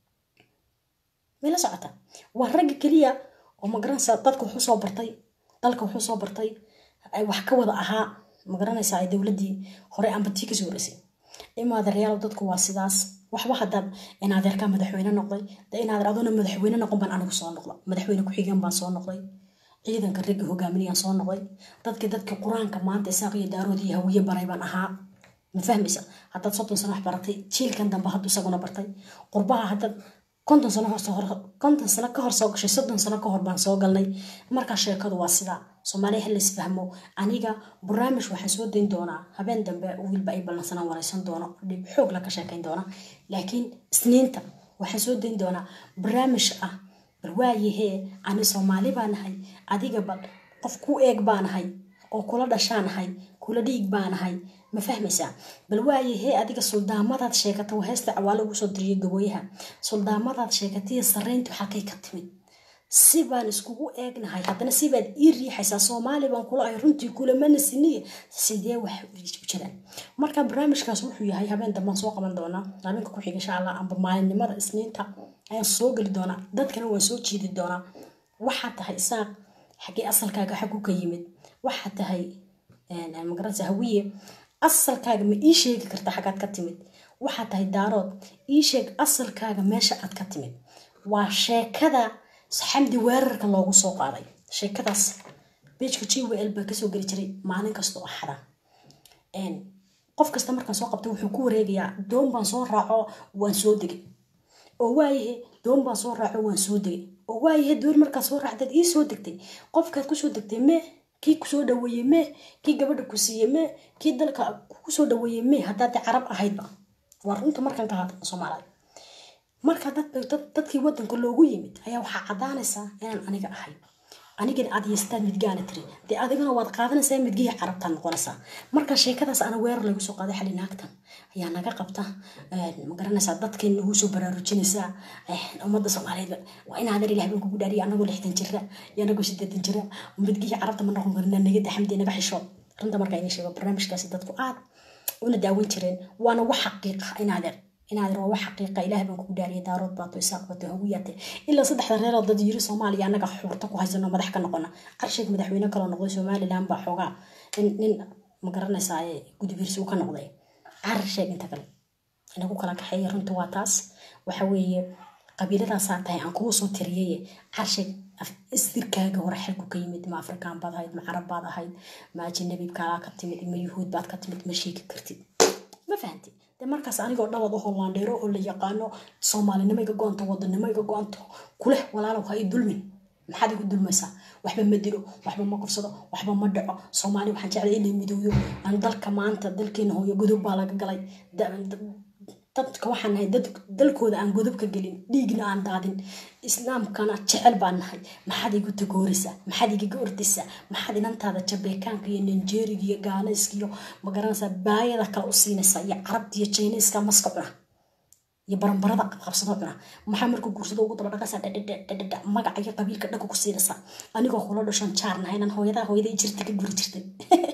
ma ila socota waa ragga keliya oo magaranaysaa dadka wuxuu soo bartay dalka wuxuu soo bartay ay wax ka wada ahaa magaranaysaa ay dowladii hore amba tii kasoo horeysay imaada reyaal dadku waa sidaas waxba haddaad inaadeerkaa madaxweyne noqday de inaadeer adoona madaxweyne noqon baan anigu soo noqda madaxweyne ku-xigeen baan soo noqday ciidanka raggi hogaaminayaan soo noqday dadkii dadkii qur-aanka maanta isaaq iyo daarood iyo hawiye baray baan ahaa ma fahmaysa haddaad soddon sano wax baratay jiilkan dambe hadduu isaguna bartay qurbaha haddaad konton sano hor konton sano ka hor soo gashay soddon sano ka hor baan soo galnay markaa sheekadu waa sidaa soomaaliya hal isfahmo aniga barnaamij waxaan soo dayn doonaa habeen dambe wiilba ay ballansanaan wareysan doono dhib xoog la ka sheekayn doona laakiin isniinta waxaan soo dayn doonaa barnaamij ah bal waayahee ani soomaali baanahay adiga bal qof ku eeg baanahay oo kula dhashaanahay kula dhiig baanahay ma fahmaysaa bal waayahee adiga suldaamadaad sheegata waa heesta cawaalo ugu soo diriyay gabooyaha suldaamadaad sheegataiyo sarreyntu xalkay ka timid si baan iskugu eegnahay haddana sibaad ii riixaysaa soomaali baan kula ahay runtii kulamana siniye sidee wax u jiraan marka barnaamijkaas wuxuu yahay habeen dambaan soo qaban doonaa habeenka ku xiga insha allah amba maalinimada isniinta ayaan soo geli doonaa dadkana waan soo jiidi doonaa waxaa tahay isaaq xaggee asalkaaga xagu ka yimid waxaa tahay magaranaysa hawiye asalkaaga ma ii sheegi karta xaggaad ka timid waxaa tahay daarood ii sheeg asalkaaga meesha aad ka timid waa sheekada xamdi weerarka loogu soo qaaday sheekadaas bejka g w l baa kasoo geli jiray maalin kasta oo axada qof kasta markaan soo qabta wuxuu ku wareegayaa doon baan soo raaco waan soo degay oo waayahe doon baan soo raaco waan soo degay oo waayahe doon markaad soo raacdaad ii soo degtay qofkaad kusoo degtay mee kii kusoo dhaweeyey mee kii gabadha ku siiyey mee kii dalka kusoo dhaweeyey mee haddaad carab ahaydba waa runta markaan ka hadla soomaaliya marka dadkii wadanka loogu yimid ayaa waxaa caddaanaysaa inaan aniga ahay anigana aad yeestaan midgaana tiri dee adigana waad qaadanaysaa midgihii carabtaa noqonaysaa marka sheekadaas ana weerar lagu soo qaaday xali naagtan ayaa naga qabta ma garanaysaa dadkeen nagu soo baraarujinaysaa ummadda soomaaliyeed waa in adeer ilaah baan kugu dhaariya anagoo lixdan jira iyo anagoo sideetan jira midgihii carabta ma noqon karina naga daxamdee naga xishood runta markaa inay sheego barnaamijkaasi dadku aad una daawan jireen waana wax xaqiiqa in adeer inaad waa wax xaqiiqa ilaah baan kugu dhaariyay daarood baato isaaq bato hawiyaate ilaa saddexda reeroo dad yiri soomaaliya annaga xuurta ku haysano madax ka noqona carsheeg madaxweyne kaloo noqday somaliland baa xoogaa nin ma garanaysaa gudubirsi uu ka noqday carsheeg inta kale inagu kala kaxeeya runta waa taas waxa weeye qabiiladaasaa tahay aan kugu soo tiriyay carsheeg istirkaaga hore xelku ka yimid ma afrikaan baad ahayd ma carab baad ahayd ma ajanabi kaalaa ka timid ma yuhuud baad ka timid ma sheegi kartid ma fahantid de markaas anigoo dhawad oo laandheero oo la yaqaano soomaalinimo iga go-anto wadanimo iga go-anto kuleh walaalow ha i dulmin maxaad igu dulmaysaa waxba ma dilo waxba ma kufsado waxba ma dhaco soomaali waxaan jeclay inay midowdo aan dalka maanta dalkeena hooyo godob baa laga galay dadka waxaan nahay dad dalkooda aan godob ka gelin dhiigna aan daadin islaamkana jecel baan nahay maxaad igu tagooraysaa maxaad igaga ordaysaa maxaad inantaada jabeekaanka iyo ninjeeriga iyo gaanayska iyo magaranaysaa baayada kale u siinaysaa iyo carabta iyo jiniiska maska cuna iyo baranbarada qabsado cuna maxaa markuu guursado ugu daba dhaqaysaa dhadhadhadhadha magaca iyo qabiilka dhanka ku siinaysaa anigoo kula dhashan jaar nahay inaan hooyadaa hooyaday jirta ka guri jirtay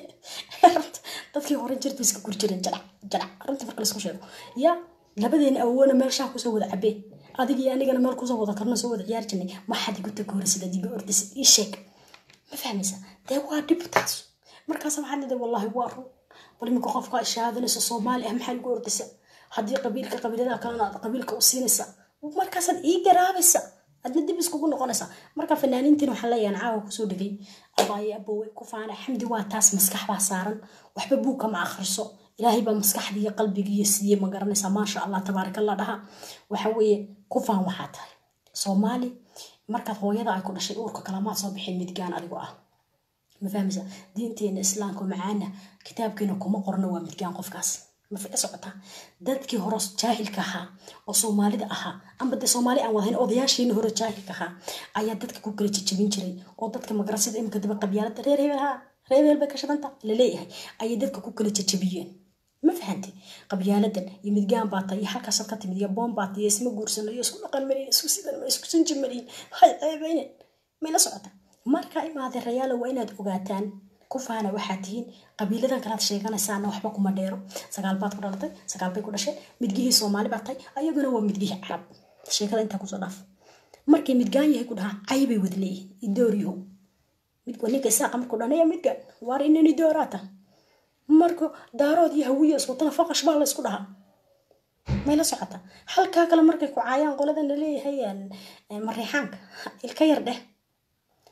dadkii hore jirta iska guri jireen jadac jadac arrinta marka laisku sheego ya labadeena awoona meelshaa kusoo wada cabeen adig iyo anigana meel kusoo wada karno soo wada ciyaar jirnay maxaad igu tagooraysid aad iga ordaysid ii sheeg ma fahmaysa dee waa dhib taas markaas waxaad leedahay wallaahi waa run bal iminka qofka shahaadanaysa soomaali ah maxaad igu ordaysa haddii qabiilka qabiiladaha kalena aad qabiilka u siinaysa markaasaad ii garaabaysa adna dib iskugu noqonaysa marka fanaaniintiin waxaan leeyahan caawa kusoo dhegay abaaye abowe ku faana xamdi waa taas maskax baa saaran waxba buugka ma akhriso ilaahay baa maskaxdii iyo qalbigiiyo siiyey ma garanaysaa maasha allah tabaarakallah dhaha waxa weeye ku faan waxaa tahay soomaali markaad hooyada ay ku dhashay uurka kalamaad soo bixin midgaan adigo ah ma fahmaysa diinteena islaamka macaana kitaabkeena kuma qorno waa midgaan qofkaas ma fica socotaa dadkii hore jaahilka ahaa oo soomaalida ahaa amba dee soomaali aan wadahayn odayaashiina hore jaahilka ahaa ayaa dadka ku kala jejebin jiray oo dadka magarasada imika daba qabyaalada reer hebel haa reer hebel bay ka shadanta laleeyahay ayay dadka ku kala jejebiyeen ma fahanti qabyaaladan iyo midgaan baata iyo halkaasaad ka timid iyo boon baata iyo isma guursano iyo isku dhaqan maliin isku sidan isku sanji maliin hay ceebeynen may la socota marka imaadee rayaalo waa inaad ogaataan ku faana waxaad tihiin qabiiladan kalaad sheeganaysaana waxba kuma dheero sagaal baad ku dhalatay sagaal bay ku dhasheen midgihii soomaali baad tahay ayaguna waa midgihii carab sheekada intaa kusoo dhaaf markay midgaan yahay ku dhahaa caybay wada leeyihiin idooriyow ninka isaaqa markuu dhanaya midgaan waar inani dooraata marka daarood iyo hawiya iswatana faqash baa la isku dhahaa may la socota halkaa kale markay ku caayaan qoladan laleeyahay mariixaanka ilka yar dheh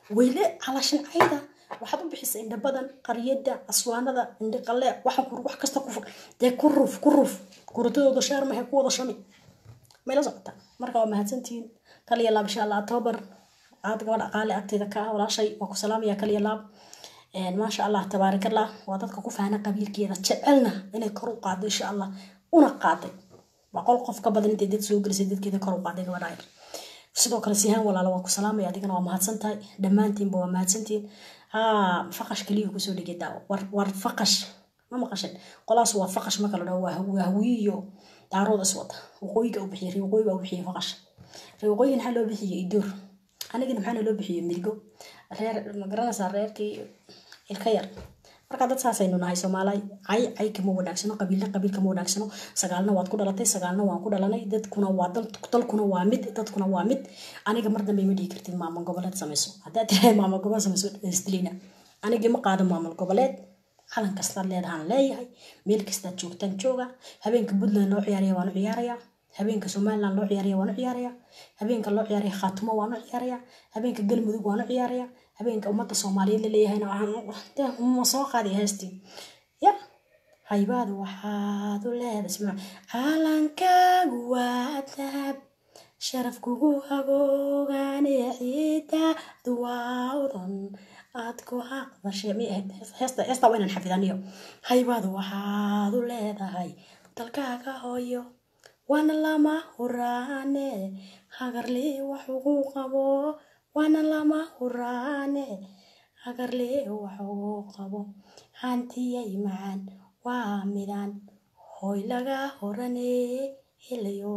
weyle calashan cayda waxaad u bixisa indha badan qaryada aswaanada indha qalle waxa wax kasta ku dee ku ruf ku ruf kuratadooda shaar maxay ku wada shami mayla socota marka waa mahadsantihiin kaliya laab insha allah october aad gabadha aqaale agteeda ka ah walaashay waa ku salaamaya kaliya laab maasha allah tabaarakallah waa dadka ku fahna qabiilkeeda jecelna inay kor u qaado insha allah una qaaday boqol qof ka badan intay dad soo gelisay dadkeeda kor u qaaday gabadha yar sidoo kale sihaan walaalo waan ku salaamaya adigana waa mahadsan tahay dhammaantiinba waa mahadsantihiin haa faqash kaliya kusoo dhigay daawo war war faqash ma maqashin qolaas waa faqash marka la dhaho waa hawiyo daarooda is wata waqooyiga u bixiyay waqooyiga u bixiyay faqash waqooyiga maxaa loo bixiyay idoor anigana maxaana loo bixiyay mirgo reer magaranaysaa reerkii ilka yar marka dad saasaynu nahay soomaaliy cay cay kama wanaagsano qabiilna qabiil kama wanaagsano sagaalna waad ku dhalatay sagaalna waan ku dhalanay dadkuna waa dalkuna waa mid dadkuna waa mid aniga mar dambe ma dhihi kartid maamul goboleed samayso haddaad tirahay maamul goboleed samayso isdilina aniga ma qaado maamul goboleed calan kastaad leedahaan leeyahay meel kastaad joogtaan jooga habeenka puntland loo ciyaaraya waan u ciyaaraya habeenka somaliland loo ciyaaraya waan u ciyaaraya habeenka loo ciyaaraya khaatumo waan u ciyaaraya habeenka galmudug waan u ciyaaraya habeenka ummadda soomaaliyeed la leeyahayna ma soo qaadi heestii ya haybaadu waxaad u leedahay calankaagu waa dahab sharaf kugu hagoogaane ciidaadu waa udan aad ku aqbashay heesta heesta waa inaan xafidaniyo haybaadu waxaad u leedahay dalkaaga hooyo waana lama huraane hagarli wax ugu qabo waana lama huraane hagarli wax ugu qabo hantiyay macaan waa midaan hoy laga horane helayo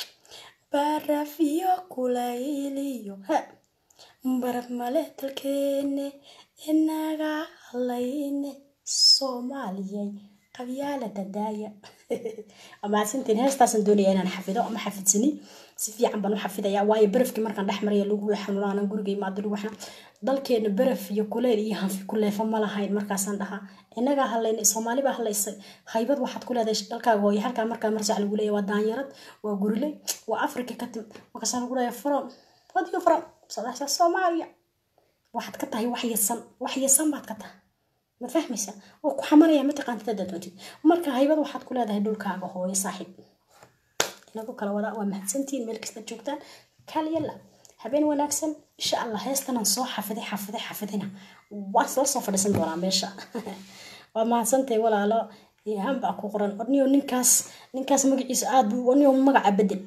barafiyo kulayliyo baraf male dalkeene inaga hadlayne soomaaliyay qabyaalada daaya mahadsantiin heestaasan doonaya inaan xafido ama xafidsanin si fiican baan u xafidaya waayo barafkii markaan dhex maraya lagu xanuunaanan guriga imaado lagu xanuun dalkeena baraf iyo kuleyl iyo hanfi kuleefo ma lahayn markaasaan dhahaa inagaa hadlaynay soomaali baa hadlaysay haybad waxaad ku leedahay dalkaaga hooye halkaa markaa marsac lagu leeyahay waa daanyarad waa guriley waa africa ka tim markaasaa lagu leeyahay from what you from sadaxsa soomaaliya waxaad ka tahay wax yasan wax yasan baad ka tahay ma fahmaysa oo ku xamaraya mataqaantid haddaad doontid marka haybad waxaad ku leedahay dhulkaaga hooyo saaxiib inagu kala wadaa waa mahadsantihiin meel kasta joogtaan kaaliyala habeen wanaagsan insha allah heestanan soo xafiday xafiday xafidina waan la soo fadhiisan doonaa meesha waa mahadsantahay walaalo ham baa ku qoran orniyo ninkaas ninkaas magaciisa aad buu orniyo magaca bedel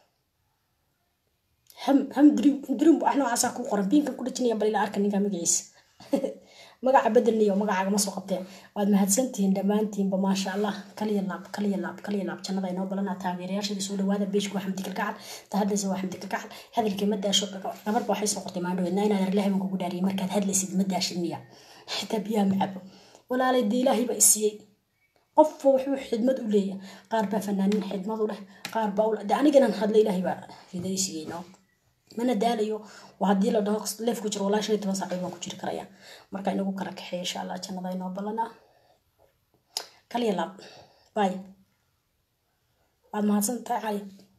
ham ham dirim dirim wax noocaasaa ku qoran biinkan ku dhajinaya bal ila arka ninkaa magaciisa magaca bedelniyo magacaaga ma soo qabteen waad mahadsantihiin dhammaantiinba maasha allah kaliya laab kaliya laab kaliya laab jannada inoo balanaa taageerayaashadii soo dhawaada beeshku waa xamdi kalgacal ta hadlaysa waa xamdi kalgacal hadalkii ma daasho gabarba waxay soo qortay maandhoweedna inaad arlahay baan kugu dhaariyay markaad hadlaysid ma daashid miya xitaa biyaha ma cabo walaalay dee ilaahay baa isiiyey qofba wuxuu xidmad u leeyahay qaar baa fanaanin xidmad u leh qaar baa u de aniganan hadla ilaahay baa hiday siiyey noo mana daalayo waa haddii la dhaho leef ku jiro walaa shan iyo toban saacood waan ku jiri karaya marka inagu kala kaxeeya insha allah jannada inoo ballanaa kaliya laab bay waad mahadsan tahay cali